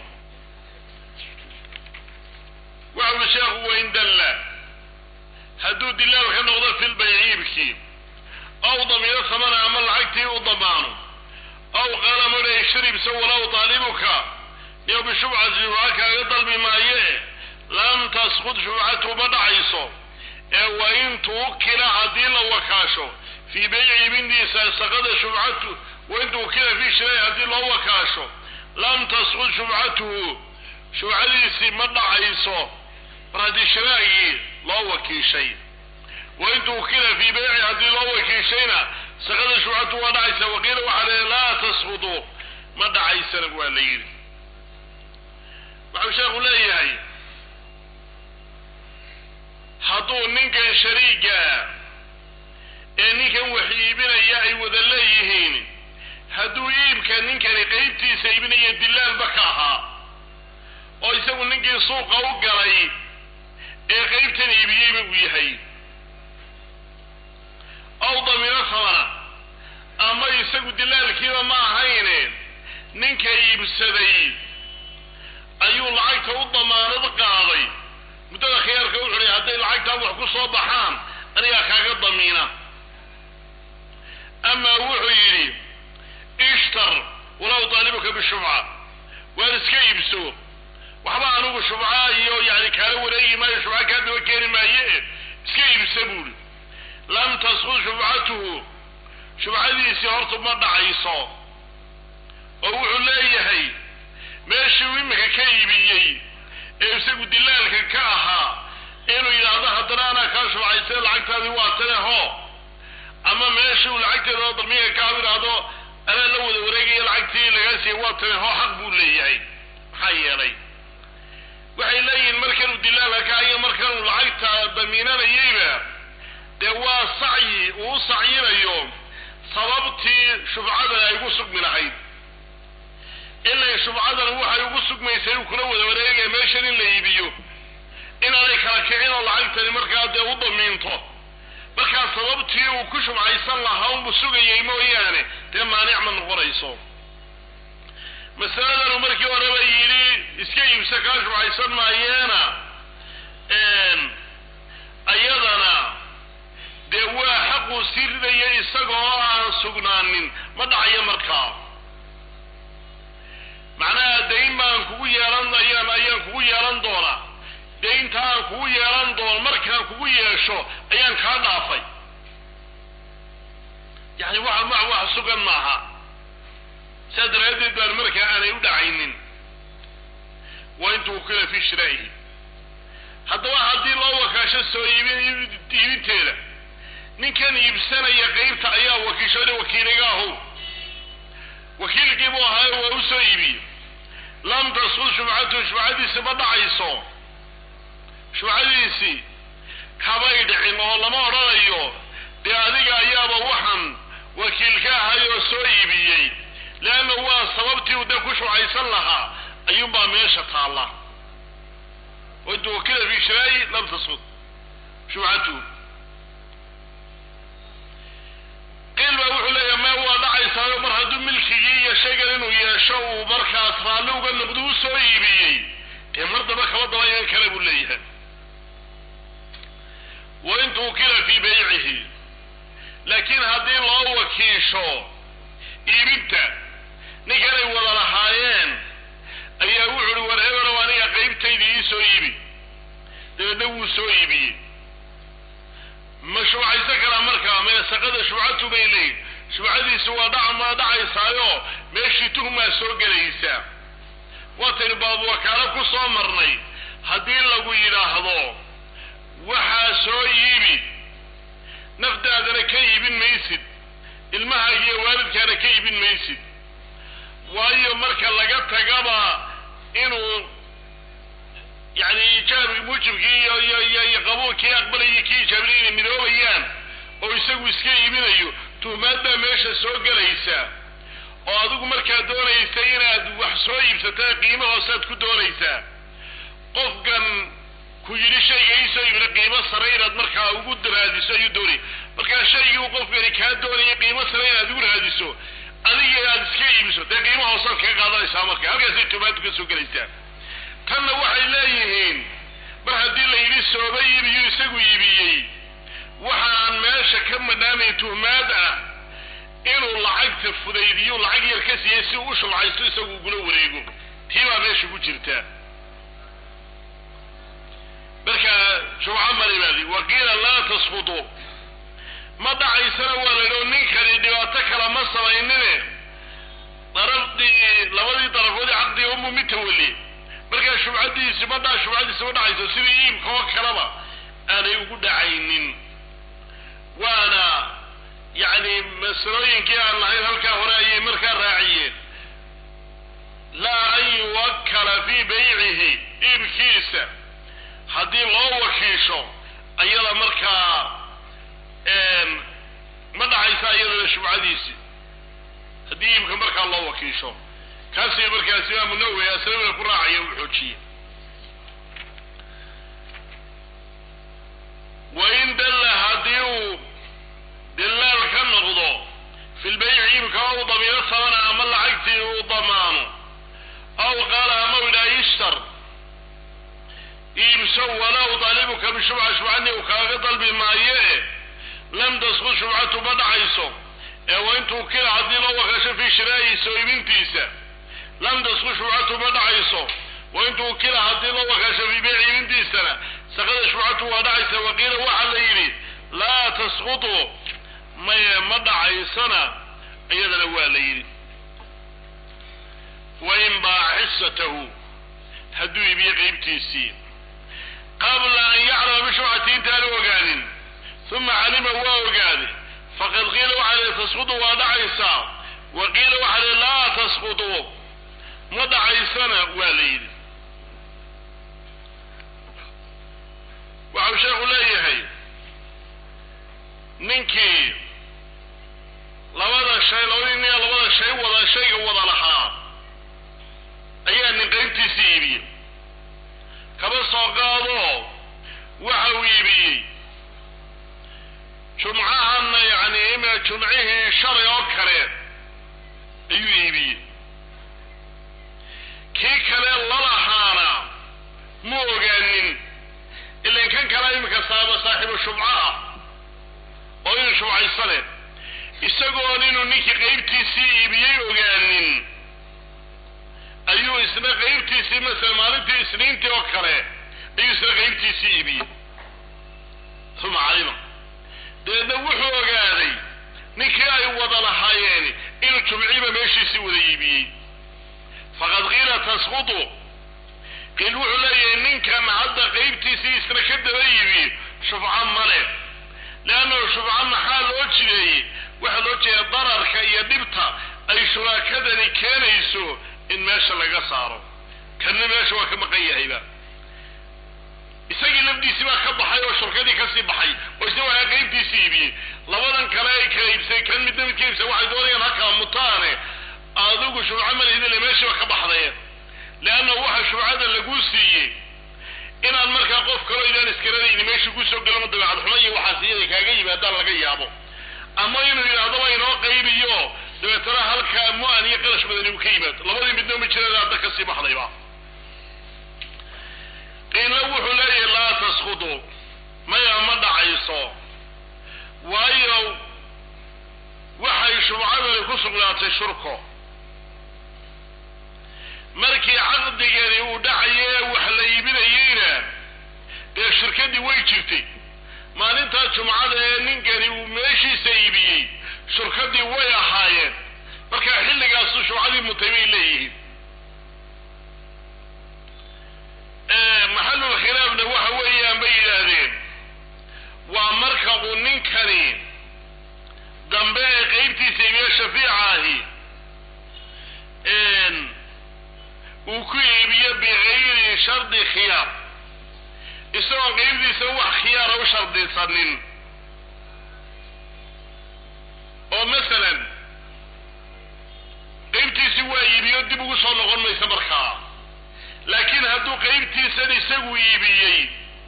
waxa uli sheekhu wain dalla hadduu dilaal ka noqdo fi lbayci iibkii aw damiiro samana ama lacagtii u damaano aw qaala muna ishribsa walaw taalibuka iyo bishubcati shubca kaaga dalbi maaye lam tasqud shubcatu ma dhacayso ee wa in tuwukila haddii la wakaasho fii beyci iibintiisa saqada shubcatu wain tuwukila fii shiray haddii loo wakaasho lam tasqud shubcatuhu shubcadiisii ma dhacayso mar haddii shiraagii loo wakiishay wain tuwukila fii beyci haddii loo wakiishayna saqada shubcatu waa dhacaysa waqiila waxaa leeya laa tasqudu ma dhacaysana waa la yidhi waxau sheekhu leeyahay hadduu ninkan shariiga ee ninkan wax iibinaya ay wada leeyihiin hadduu iibka ninkani qeybtiisa iibinaya dilaalba ka ahaa oo isagu ninkii suuqa u galay ee qeybtan iibiyeyba uu yahay aw damiiro samana ama isagu dilaalkiiba ma ahayne ninka iibsaday ayuu lacagta u damaanad qaaday muddada khiyaarka wuxu uhi hadday lacagtaa wax ku soo baxaan anigaa kaaga damiina amaa wuxuu yidhi ishtar walaw taalibuka bishubca waar iska iibso waxba anigu shubca iyo yani kaala wareegi maayo shubca kaa daba keeni maaye iska iibsa buuri lam tasqud shubcatuhu shubcadiisii horta ma dhacayso oo wuxuu leeyahay meeshii uu imika ka iibiyey ee isagu dilaalka ka ahaa inuu yidhaahdo haddana anaa kaa shubcaysay lacagtaadii waa tane ho ama meeshii uu lacagteeda darmiga kaa yidhaahdo anaa la wada wareegaya lacagtii lagaa siiyey waa tane ho xaq buu leeyahay maxaa yeelay waxay leeyihiin markanuu dilaalka ka iyo markanuu lacagta damiinanayeyba dee waa sacyi uu u sacyinayo sababtii shubcadan ay ugu sugmi lahayd ilay shubcadan waxay ugu sugmaysay uu kula wada wareegaya meeshan in la iibiyo inaanay kala kicin oo lacagtani markaa dee u damiinto markaa sababtii uu ku shubcaysan lahaa unbu sugayay mooyaane dee maanic ma noqonayso masaladanu markii horeba yidhi iska iibsa kaa shubcaysan maayeena ayadana dee waa xaquu sii ridaya isagoo aan sugnaanin ma dhacayo markaa macnaha dayn baan kugu yeelan ayaan ayaan kugu yeelan doonaa daynta aan kugu yeelan doono markaan kugu yeesho ayaan kaa dhaafay yani waxa ma wax sugan maaha saa daraaddeed baan markaa aanay u dhacaynin waa intuu kila fi shiraa'ihi haddaba haddii loo wakaasho soo iibin iibinteeda ninkan iibsanaya qeybta ayaa wakiishoda wakiiligaahu wakiilkii buu ahaayo waa u soo iibiyey lam tasqud shubcatuhu shubcadiisi ma dhacayso shubcadiisii kabay dhicin oo lama odhanayo dee adiga ayaaba waxaan wakiil ka ahay oo soo iibiyey leanna waa sababtii uu dee ku shubcaysan lahaa ayuunbaa meesha taalla waintu wakila fi shiraayi lam tasqud shubcatuhu qiil baa wuxuu leeyahay mee waa dhacaysaayo mar hadduu milkigii iyo shaygan inuu yeesho uu markaas raalli uga noqdo u soo iibiyey dee mar daba kaba daba iman kale buu leeyahay wa in tuukila fii baycihi laakiin haddii loo wakiisho iibinta ninkanay wada lahaayeen ayaa wuxu uhi war hebenow aniga qaybtayda ii soo iibi dabeedna wuu soo iibiyey ma shubcaysan karaa markaa meesaqada shubcatu bay leeyihin shubcadiisi waa dhac ma dhacaysaayo meeshii tuhmaa soo gelaysaa waataynu baab wakaalo ku soo marnay haddii lagu yidhaahdo waxaa soo iibi naftaadana ka iibin maysid ilmahaaga iyo waalidkaana ka iibin maysid waayo marka laga tagaba inuu yani ijaab muujibkii iyo iyo iyo iyo qabuulkii aqbalayay kii ijaabinay inay midoobayaan oo isagu iska iibinayo tuhmaad baa meesha soo gelaysa oo adigu markaa doonaysa inaad wax soo iibsataa qiimo hoosaad ku doonaysaa qofkan ku yidhi shayga iisoo iibna qiimo sare inaad markaa ugu raadiso ayuu doonaya markaa shaygii uu qofkani kaa doonaya qiimo sare inaad ugu raadiso adiga aad iska iibiso dee qiimo hoosaad kaga qaadanaysaa marka halkaasay tumaadu ka soo gelaysaa tanna waxay leeyihiin mar haddii la yidhi sooba iibiyo isagu iibiyey waxaan meesha ka madhaanay tuhmaad ah inuu lacagta fudaydiyo lacag yar ka siiyey si uu u shubcaysto isagu ugula wareego tii baa meesha ku jirta marka shubco maribaadi waqiila laa tasqutu ma dhacaysana waa la yidhi oo ninkani dhibaato kale ma samaynine darafdii labadii darafoodii caqdiga umu mid tawali markaa shubcadiisi ma dha shubcadiisi ma dhacayso sidii iibka oo kaleba aanay ugu dhacaynin waana yacni masalooyinkii aan lahayn halkaa hore ayay markaa raaciyeen laa an yuwakkala fii baycihi iibkiisa haddii loo wakiisho ayada markaa ma dhacaysa iyadana shubcadiisi haddii iibka markaa loo wakiisho kaasay markaas imaamu nawowi aslabina ku raacaya u xoojiyey wain dalla haddii uu dilaal ka noqdo fi lbayci iibka ou damiiro sabana ama lacagtii uu damaano aw qaala ama u idhaha ishtar iibso walow daalibuka bishubca shubcadii uu kaaga dalbi maayo e lam tasqud shubcatu ma dhacayso ee wa intuu kila haddii loo wakasho fii shiraa'ihi soo iibintiisa lam tasqud shubcatu ma dhacayso wa intuu kila haddii loo wakasho fii beyci iibintiisana saqada shubcatu waa dhacaysa waqiila waxaa la yidhi laa tasqutu maye ma dhacaysana iyadana waa la yidhi wain baaca xisatahu hadduu iibiyo qeybtiisii qabla an yaclama bishubcati intaanu ogaanin uma calima waa ogaaday faqad qiila waxaa lihi tasqutu waa dhacaysaa wa qiila waxaa lihi laa tasqutu ma dhacaysana waa la yidhi waxau sheekhu leeyahay ninkii labada shay labadii nin labada shay wada shayga wada lahaa ayaa nin qaybtiisii iibiyey kaba soo qaado waxa uu iibiyey jumcahana yacni ima jumcihii shalay oo kale ayuu iibiyey kii kale lalahaana mu ogaanin ilan kan kale iminka saaba saaxiibu shubco ah oo inuu shubcaysane isagoon inuu ninkii qaybtiisii iibiyey ogaanin ayuu isna qaybtiisii masala maalintii isniintii oo kale ayuu isna qaybtiisii iibiyey uma calima dabeedna wuxuu ogaaday ninkii ay wada lahaayeen inuu jumciiba meeshiisii wada iibiyey faqad qiila tasqutu qiil wuxuu leeyahay ninkan hadda qaybtiisii isna ka daba iibiyey shufco male leannahu shufco maxaa loo jideeyey waxaa loo jeeda dararka iyo dhibta ay shuraakadani keenayso in meesha laga saaro kanna meesha waa ka maqan yahayba isagii lafdiisii baa ka baxay oo shurkadii kasii baxay oo isna waa qaybtiisii iibiyey labadan kale ay kala iibsay kan midna mid ka iibsay waxay doonayaan halkaa mutaane adigu shubco malihidile meeshii ba ka baxday leanna waxa shubcada laguu siiyey inaad markaa qof kaloo idaan iskaradayni meeshii kusoo gelama dabeecad xumo iyo waxaas iyada kaaga yimaadaan laga yaabo ama inuu yidhahdaba inoo qaybiyo dabeetana halkaa mu-an iyo qarash badani uu ka yimaado labadii midna ma jirada hadda kasii baxdayba qiila wuxuu leeyahay laa tasqutu maya ma dhacayso waayo waxay shubcadani ku sugnaatay shurko markii caqdigani uu dhacaye wax la iibinayeyna dee shirkadii way jirtay maalintaa jumcada ee ninkani uu meeshiisa iibiyey shurkadii way ahaayeen markaa xilligaasu shubcadii mutay bay leeyihiin maxalul khilaafna waxa weeyaan bay yidhaahdeen waa marka uu ninkani dambe ee qeybtiisa iibiyo shafiica ahi uu ku iibiyo bikayri shardi khiyaar isagoon qeybtiisa wax khiyaara u shardisanin oo masalan qeybtiisi waa iibiyo dib ugu soo noqon maysa markaa laakiin hadduu qeybtiisan isagu iibiyey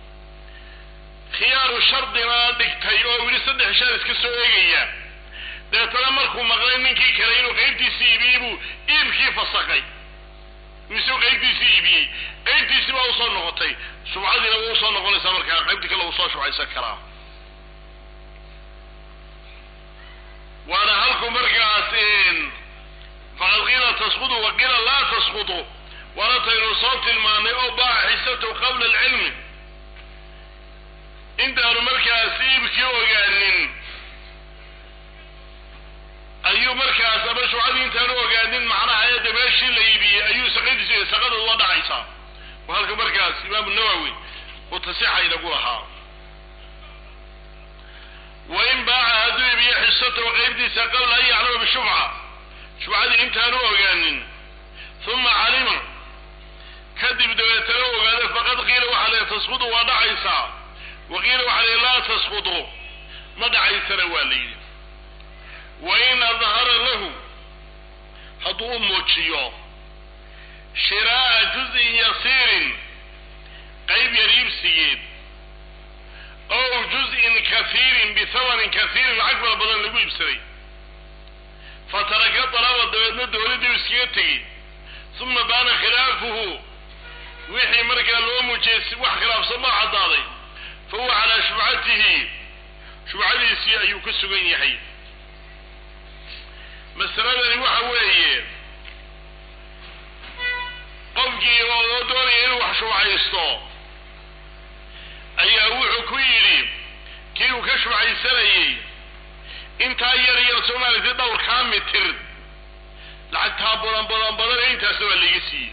khiyaaru shardina dhigtay oo yidhi saddex shaar iska soo eegaya deetana markuu maqlay ninkii kale inuu qaybtiisii iibiyey buu iibkii fasakay misuu qaybtiisii iibiyey qaybtiisii baa usoo noqotay shubcadiina waa usoo noqonaysaa markaa qaybtii kale uu soo shubcaysan karaa waana halku markaas faqad qiila tasqudu wa qiila laa tasqudu waana taynu soo tilmaanay oo baaca xisatu qabla alcilmi intaanu markaas iibkii ogaanin ayuu markaas ama shubcadii intaanu ogaanin macnaha eedda meeshii la iibiyey ayuu saqadiisi saqada uga dhacaysaa waa halka markaas imaamu nawowi uu tasixa inagu lahaa wain baaca hadduu iibiyo xisatahu qaybtiisa qabla an yaclama bishubca shubcadii intaanu ogaanin uma calima kadib dabeetana ogaada faqad qiila waxaa la tasqudu waa dhacaysaa wa qiila waxaa la laa tasqudu ma dhacaysana waa la yidhi wain adhara lahu hadduu u muujiyo shiraa'a juz'in yasiirin qayb yar iibsigeed ow juz'in kahiirin bihamanin kahiirin lacag fara badan lagu iibsaday fataraka dalaba dabeedna dowladii iskaga tegey uma baana khilaafuhu wixii markaa loo muujiyey si wax khilaafsan maa caddaaday fa huwa calaa shubcatihi shubcadiisii ayuu ku sugan yahay masaladani waxa weeye qofkii oo doonaya inuu wax shubcaysto ayaa wuxuu ku yidhi kii uu ka shubcaysanayey intaa yar yar soomaaliti dhowrkaa mitir lacagtaa badan badan badan ee intaasna waa laiga siiyey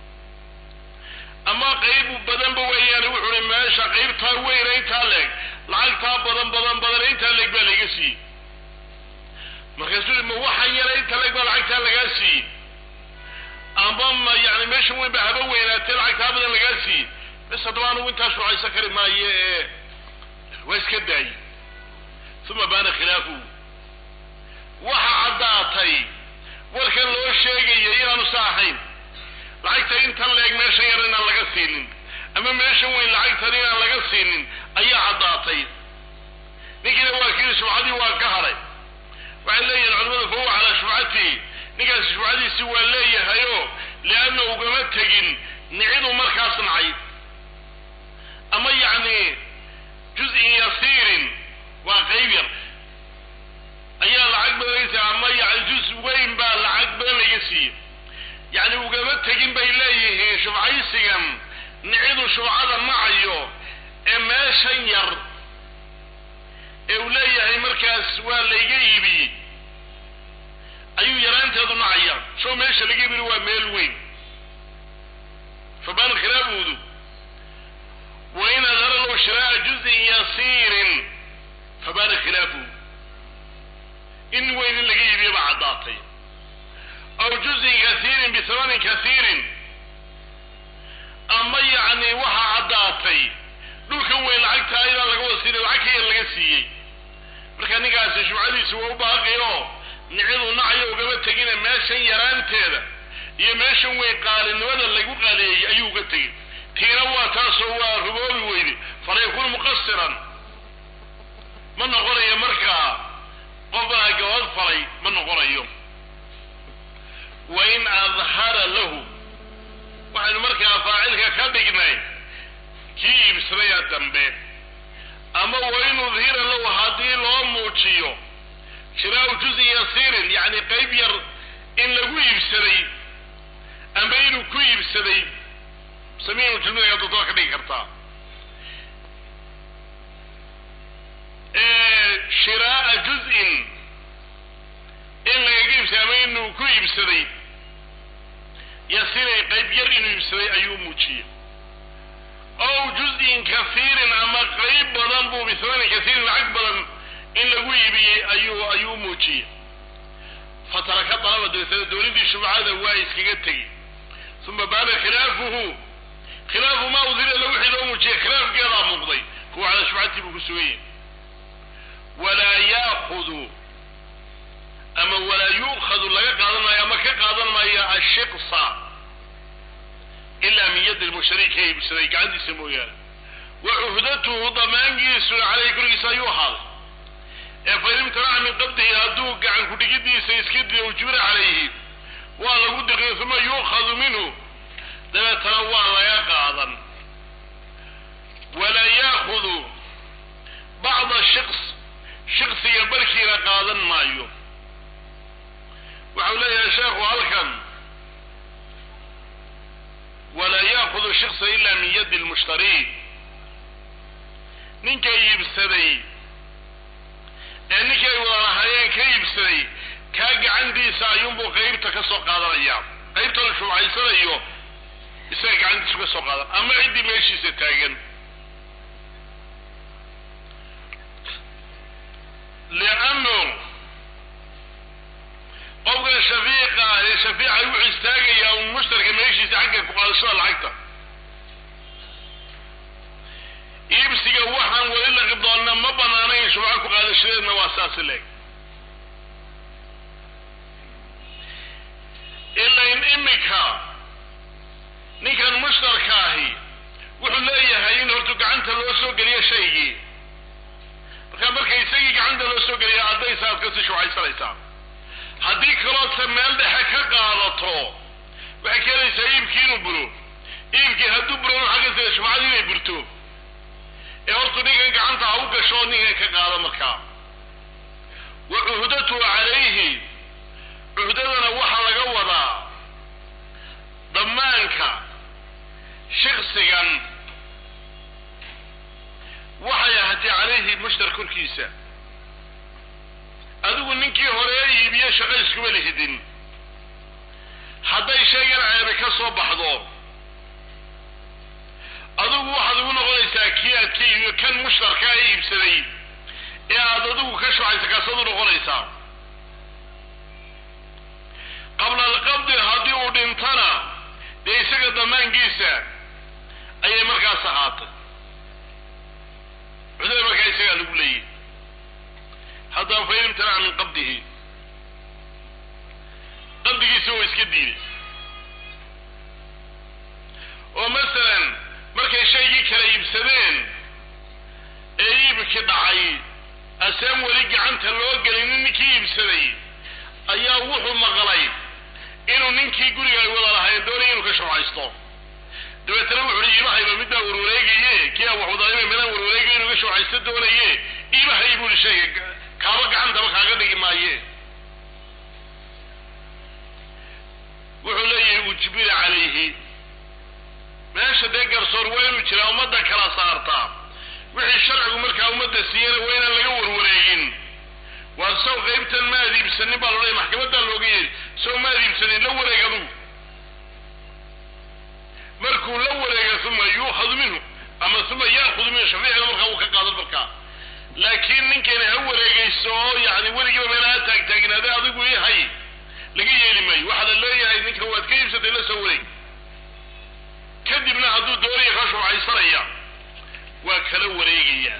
ama qayb badanba weeyaane wuxuu hi meesha qaybtaa weyna intaa leeg lacagtaa badan badan badan ee intaa leeg baa laiga siiyey markaasuu ma waxaan yara inta leeg baa lacagtaa lagaa siiyey amba ma yani meesha weyn ba haba weynaatee lacagtaa badan lagaa siiyey bes haddaba anugu intaa shucaysan kari maayo ee waa iska daayey uma baana khilaafuhu waxa caddaatay warkan loo sheegaya inaanu sa ahayn lacagta intan leeg meeshan yar inaan laga siinin ama meeshan weyn lacagtan inaan laga siinin ayaa caddaatay ninkiina waa kii shubcadii waa ka hadhay waxay leeyihin culamadu fa huwa calaa shubcatihi ninkaasi shubcadiisi waa leeyahayo lianna ugama tegin niciduu markaas nacay ama yacni juz-in yasiirin waa qayb yar ayaa lacag badan laga siiyey ama yani juz weyn baa lacag badan laga siiyey yacni ugama tegin bay leeyihiin shubcaysigan nicidu shubcada nacayo ee meeshan yar ee uu leeyahay markaas waa layga iibiyey ayuu yaraanteedu nacaya soo meesha laga iibini waa meel weyn fabaana khilaafuudu wain adhara lahu shiraa'a juz'in yasiirin fabaana khilaafuhu in weyn in laga iibiyo baa caddaatay aw juz'in kasiirin bihamanin kasiirin ama yacni waxaa caddaatay dhulkan weyn lacagta ayadaan laga wada siinin lacag ka yar laga siiyey marka ninkaasi shubcadiisu waa u baaqi oo nicidu nacayo ugama tegine meeshan yaraanteeda iyo meeshan weyn qaalinimada lagu qaaleeyey ayuu uga tegey tiina waa taasoo waa ruboobi weyde fala yakunu muqasiran ma noqonayo markaa qofbaa gabad falay ma noqonayo wain adhara lahu waxaynu markaa faacilka ka dhignay kii iibsadaya dambe ama wain udhira lahu haddii loo muujiyo shiraau juzin yasiirin yacni qayb yar in lagu iibsaday ama inuu ku iibsaday samiinu jumlada dodoa ka dhigi kartaa shiraa'a juz-in in lagaga iibsaday ama inuu ku iibsaday yasiray qayb yar inuu iibsaday ayuu muujiyey ow juz-in kasiirin ama qayb badan buu bisamanin kasiirin lacag badan in lagu iibiyey ayuu ayuu muujiyey fataraka dalaba dabeetana dowladdii shubcada waa iskaga tegey uma baana khilaafuhu khilaafu ma udhira la wixii loo muujiyey khilaafkeedaa muuqday kuwa calaa shubcatii buu ku sugan yahay walaa yaakudu ama walaa yu'khadu laga qaadan maayo ama ka qaadan maayo ashiqsa ilaa min yadi lmushtari ka iibsaday gacantiisa mooyaane wa cuhdatuhu damaangiisuna caleyhi korkiisa ayuu ahaaday ee fain imtanaca min qabdihi hadduu gacan kudhigidiisa iska diyo ujbira calayhi waa lagu diqiyo uma yuukhadu minhu dabeetana waa laga qaadan walaa yaakudu bacda shiks shiksiga barkiina qaadan maayo waxau leeyahay sheekhu halkan walaa yaakudu shiksa ila min yadi lmushtari ninka iibsaday ee ninkii ay wada lahaayeen ka iibsaday kaa gacantiisa ayuunbuu qaybta ka soo qaadanaya qaybta la shubcaysanayo isaga gacantiisu ka soo qaadan ama ciddii meeshiisa taagan liannu qofkan shafiiqa ah ee shafiica wuxuu istaagayaa un mushtarka meeshiisa xagga ku qaadashada lacagta iibsiga waxaan weli la qidoonna ma banaanayn shubco ku qaadashadeedna waa saasi leeg ilain imika ninkan mushtarka ahi wuxuu leeyahay in hortu gacanta loo soo geliyo shaygii marka marka isagii gacanta loo soo geliya addaysa aad kasii shubcaysanaysaa haddii kaloodse meel dhexe ka qaadato waxay keenaysaa iibkii inuu buro iibkii hadduu buro waxaa kasida shubcadii inay burto ee hortu ninkan gacanta ha u gasho ninkan ka qaado markaa wa cuhdatuhu calayhi cuhdadana waxaa laga wadaa dhammaanka shiksigan waxay ahaatay calayhi mushtar korkiisa adigu ninkii hore iibiye shaqo iskuma lihidin hadday shaygan ceebe ka soo baxdo adigu waxaad ugu noqonaysaa kii aad ka iibiyo kan mushtarkaa ee iibsaday ee aad adigu ka shucaysa kaasaad u noqonaysaa qabla alqabdi haddii uu dhintana dee isaga damaankiisa ayay markaas ahaatay cudada markaa isagaa lagu leeyahy haddaba fain imtanaca min qabdihi qabdigiisa waa iska diiday oo masalan markay shaygii kala iibsadeen ee iibki dhacay asaan weli gacanta loo gelinin ninkii iibsaday ayaa wuxuu maqlay inuu ninkii guriga ay wada lahayn doonaya inuu ka shubcaysto dabeetana wuxu uhi iimahayba midbaa warwareegaye kii aan waxudaanima midaan warwareegay inuu ka shubcaysto doonaye iimahay buuhi shayga kaaba gacantaba kaaga dhigi maaye wuxuu leeyahay ujbira calayhi meesha dee garsoor waa inuu jiraa ummadda kala saartaa wixii sharcigu markaa ummadda siiyana waa inaan laga warwareegin waa saw qaybtan ma aad iibsanin baa loodhaya maxkamaddaa looga yeeri saw ma aad iibsanin la wareeg adugu markuu la wareega uma yuukhadu minhu ama uma yaakudu minhu shafiicina markaa uu ka qaadan markaa laakiin ninkani ha wareegayso oo yani weligiiba meelaha taagtaagnaade adigu i hay laga yeeli maayo waxaa la leeyahay ninka waad ka iibsatay la soo wareeg kadibna hadduu doonaya ka shubcaysanaya waa kala wareegaya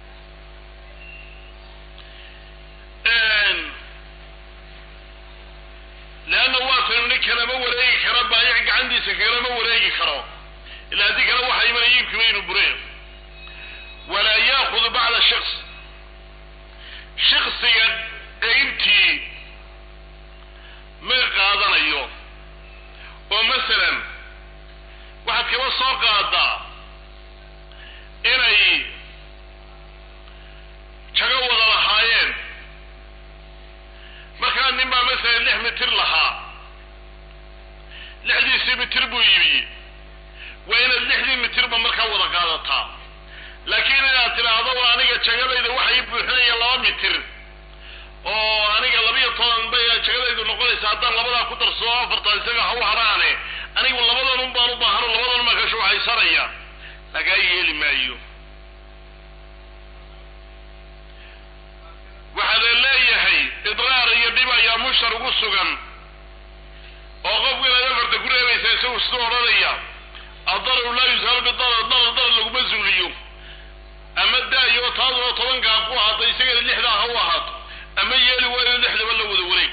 leanna waa taynu nin kalama wareegi kara baayac gacantiisa kalama wareegi karo ila haddii kale waxaa imanaya iibkiiba inuu bureen walaa yaakudu bacda shiks shiksiga qaybtii ma qaadanayo oo masalan waxaad kaba soo qaadaa inay jago wada lahaayeen markaa nin baa masalan lix mitir lahaa lixdiisii mitir buu iibiyey waa inaad lixdii mitirba markaa wada qaadataa laakiin inaad tidhaahdo waa aniga jagadayda waxa ii buuxinaya laba mitir oo aniga labiyo toban bay jagadaydu noqonaysa haddaan labadaa ku darsado afartan isaga ha u haraane anigu labadan un baan u baahano labadan baan ka shuuxaysanaya lagaa yeeli maayo waxaa la leeyahay idraar iyo dhib ayaa mushtar ugu sugan oo qofkan aad afarta ku reebaysa isagu siduu odhanaya adararu laa yusaalu bidarar darar darar laguma zuuliyo ama daayo taaduna tobankaa ku ahaato isagana lixdaa ha u ahaato ama yeeli waayo lixdaba la wada wareeg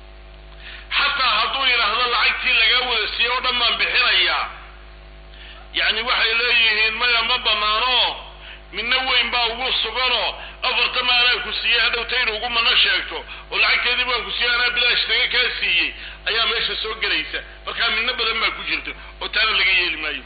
xataa hadduu yidhaahdo lacagtii lagaa wada siiyey oo dhan baan bixinayaa yacni waxay leeyihiin maya ma banaano midna weyn baa ugu suganoo afarta maalaa ku siiyey hadhowta inu ugu mana sheegto oo lacagteedii baan ku siiyey anaa bilaash taga kaa siiyey ayaa meesha soo gelaysa markaa midna badan baa ku jirta oo taana laga yeeli maayo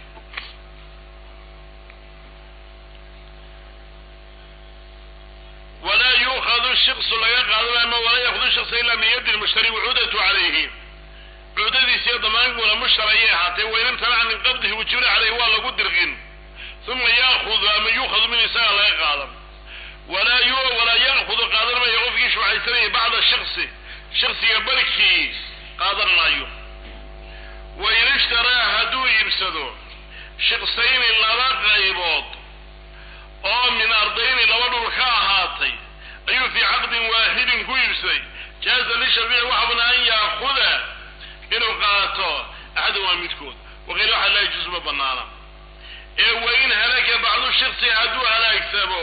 walaa yuukhadu shiksu laga qaadanayo ama walaa yakhdu shiksa ilaa min yadi lmushtari wacuudatu calayhi cuudadiisiyo damaankuuna mushtar ayay ahaatee wain imtanaca min qabdihi wujibna caleyhi waa lagu dirqin uma yaakudu ama yuukhadu min isaga laga qaadan walaa yu walaa yaakudu qaadan maayo qofkii shubhaysanaya bacda shiksi shaksiga barkii qaadan maayo wain ishtaraa hadduu iibsado shiksayni laba qaybood oo min ardayni laba dhul ka ahaatay ayuu fii caqdin waaxidin ku iibsaday jaaza lishafiici waxabna an yaakuda inuu qaato axadan waa midkood waqila waxaa laa yajuusu ma banaana ee wain halaka bacdu shiksi hadduu halaagsamo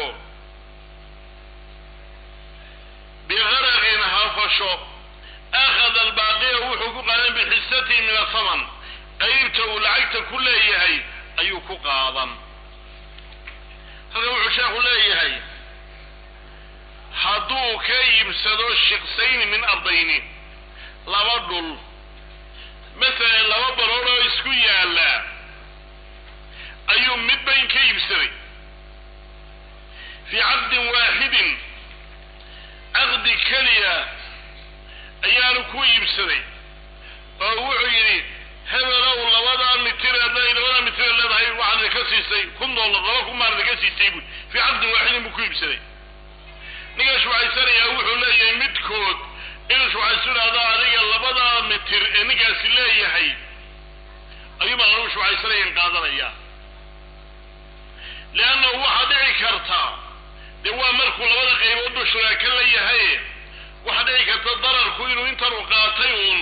bigaraqin hafasho akhada albaaqiya wuxuu ku qaadan bixisatihi min athaman qaybta uu lacagta ku leeyahay ayuu ku qaadan halkan wuxuu sheekhu leeyahay hadduu ka iibsado shiksayni min ardayni laba dhul masalan laba barood oo isku yaalla ayuu midba in ka iibsaday fii caqdin waaxidin caqdi keliya ayaanu ku iibsaday oo wuxuu yidhi hebelow labadaa mitir labadaa mitir leedahay waxaad idinka siisay kun dollar laba kun baan idinka siisay bui fii caqdin waaxidin buu ku iibsaday ninka shubaysanayaa wuxuu leeyahay midkood inuu shubaysu idhahdo adiga labadaa mitir ee ninkaasi leeyahay ayuu baan anugu shubaysanayan qaadanaya leannahu waxaa dhici karta dee waa markuu labada qayboodba shuraaka la yahay waxaa dhici karta dararku inuu intan u qaatay uun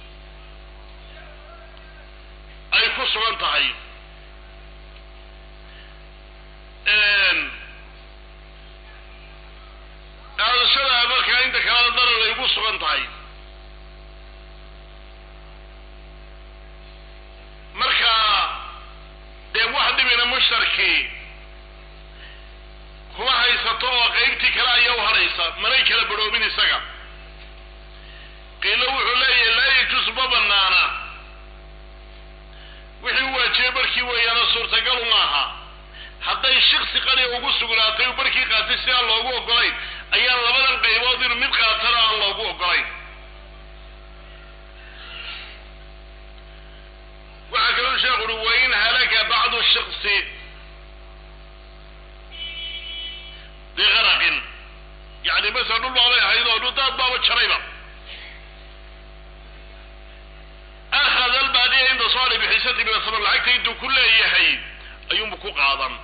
ay ku sugan tahay qaadashada markaa inta kalena darar ay ku sugan tahay marka dee wax dhibina mushtarkii kuma haysato oo qaybtii kale ayaa u hadhaysa manay kala badhoobin isaga qiilo wuxuu leeyahay laa yajuus ma banaana wixii u waajibay barkii weeyaana suurtagalu maaha hadday shiksi qaliya ugu sugnaatay uu barkii qaatay si aan loogu ogolayn ayaan labadan qaybood inuu mid qaatana aan loogu ogolayn waxaa kaloo sheekhu uhi wain halaka bacdu shiksi bigaraqin yani masala dhul baabay ahayd oo dhudaad baaba jarayba akhada albaaqiya inda soo hadhay bixisati min asaman lacagta intuu ku leeyahay ayuunbu ku qaadan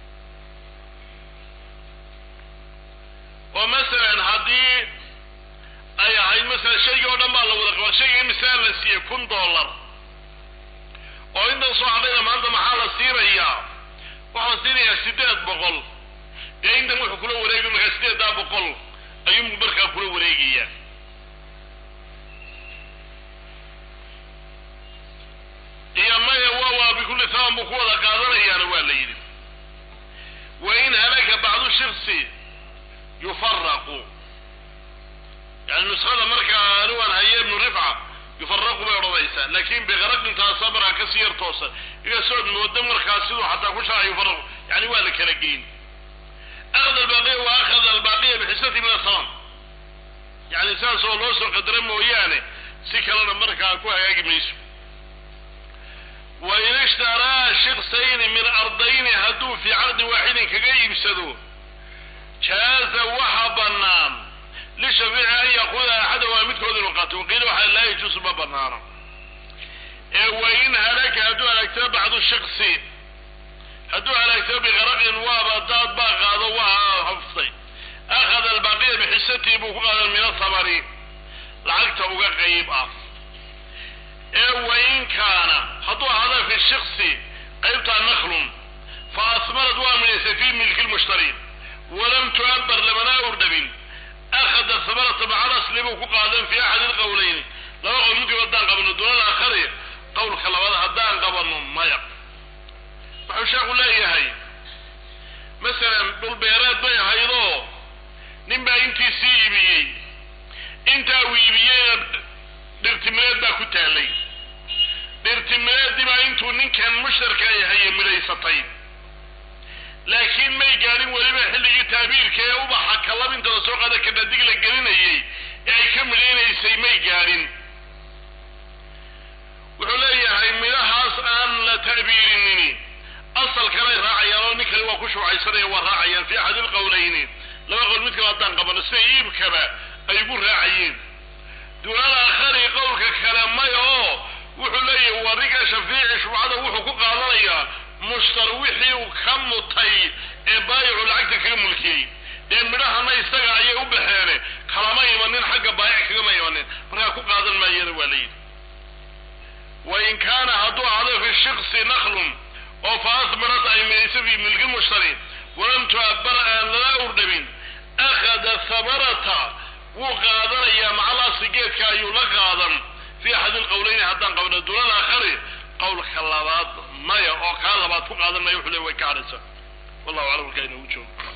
oo masalan haddii ay ahayd masalan shaygii oo dhan baa la wada qaba shayga imisaa la siiyey kun dollar oo intan soo hadhayna maanta maxaa la siinayaa waxaa la siinayaa siddeed boqol dee intan wuxuu kula wareegi markaa siddeeddaa boqol ayuunbu markaa kula wareegayaa iyo maya waa waa bikulli taban buu ku wada qaadanayaana waa la yidhi wain halaka bacdu shiksi yufaraqu yani nuskhada markaa anigaan haye ibnu rifca yufaraqu bay odhanaysaa laakin bikaraqintaasa markaa kasii yar toosan igasood moodo markaa siduu xataa ku sharca yufaraqu yani waa la kala geyn akhada albaaqiya wa akhada albaaqiya bixisati min asaman yani saas oo loo soo qadara mooyaane si kalena markaa ku hagaagi mayso wain ishtaraa shiksayni min ardayni hadduu fii caqdi waaxidin kaga iibsado jaaza waxa banaan lishafiici an yaquuda axada waa midkood inuu qaato waqiila waxaa laa yajuusu ma banaano ee wain halaka hadduu halaagtamo bacdu shiksi hadduu halaagtamo bikaraqin waaba daad baa qaado waa haftay akhada albaaqiya bixisatihi buu ku qaadan min athamani lacagta uga qayb ah ee wain kaana hadduu ahaada fi shiksi qaybtaa naklun fa asmarad waa midhaysay fi milki lmushtari walam tu'abar lamana urdhabin akhada hamarata maca lasli buu ku qaadan fi axadi lqawlayni laba qowl midkiiba haddaan qabano dunada akhari qawlka labaad haddaan qabano maya wuxuu sheekhu leeyahay masalan dhulbeereed bay ahaydoo nin baa intiisii iibiyey intaa uu iibiyeyna dhirtimireed baa ku taallay dhirtimireeddii baa intuu ninkan mushtarka ay haye midhaysatay laakiin may gaadhin weliba xilligii taabiirka ee ubaxa kalabinta la soo qaada kadhadig la gelinayay ee ay ka midhaynaysay may gaadhin wuxuu leeyahay midhahaas aan la ta'biirinini asal kalay raacayaan oo nin kale waa ku shuucaysanaya waa raacayaan fi axad ilqowlayni laba qowl mid kale haddaan qabano sida iibkaba ay ugu raacayeen duunal aakhari qowlka kale maya oo wuxuu leeyahay wariga shafiici shubcada wuxuu ku qaadanayaa mushtar wixii uu ka mutay ee baayicu lacagta kaga mulkiyey dee midhahana isaga ayay u baxeene kalama imanin xagga baayic kagama imanin markaa ku qaadan maayana waa la yidhi wain kaana hadduu ahdo fi shiksi naklun oo fa asbarat ay midayso fi milki mushtari walam tu'abbar aan lala urdhabin akhada hamarata wuu qaadanayaa macalaasi geedka ayuu la qaadan fi axad ilqowleyni haddaan qabno duunal aakhari qowlka labaad maya oo kaa labaad ku qaadan maya wuxuu le way ka hadhaysa wallahu aclam markaa inoogu joogo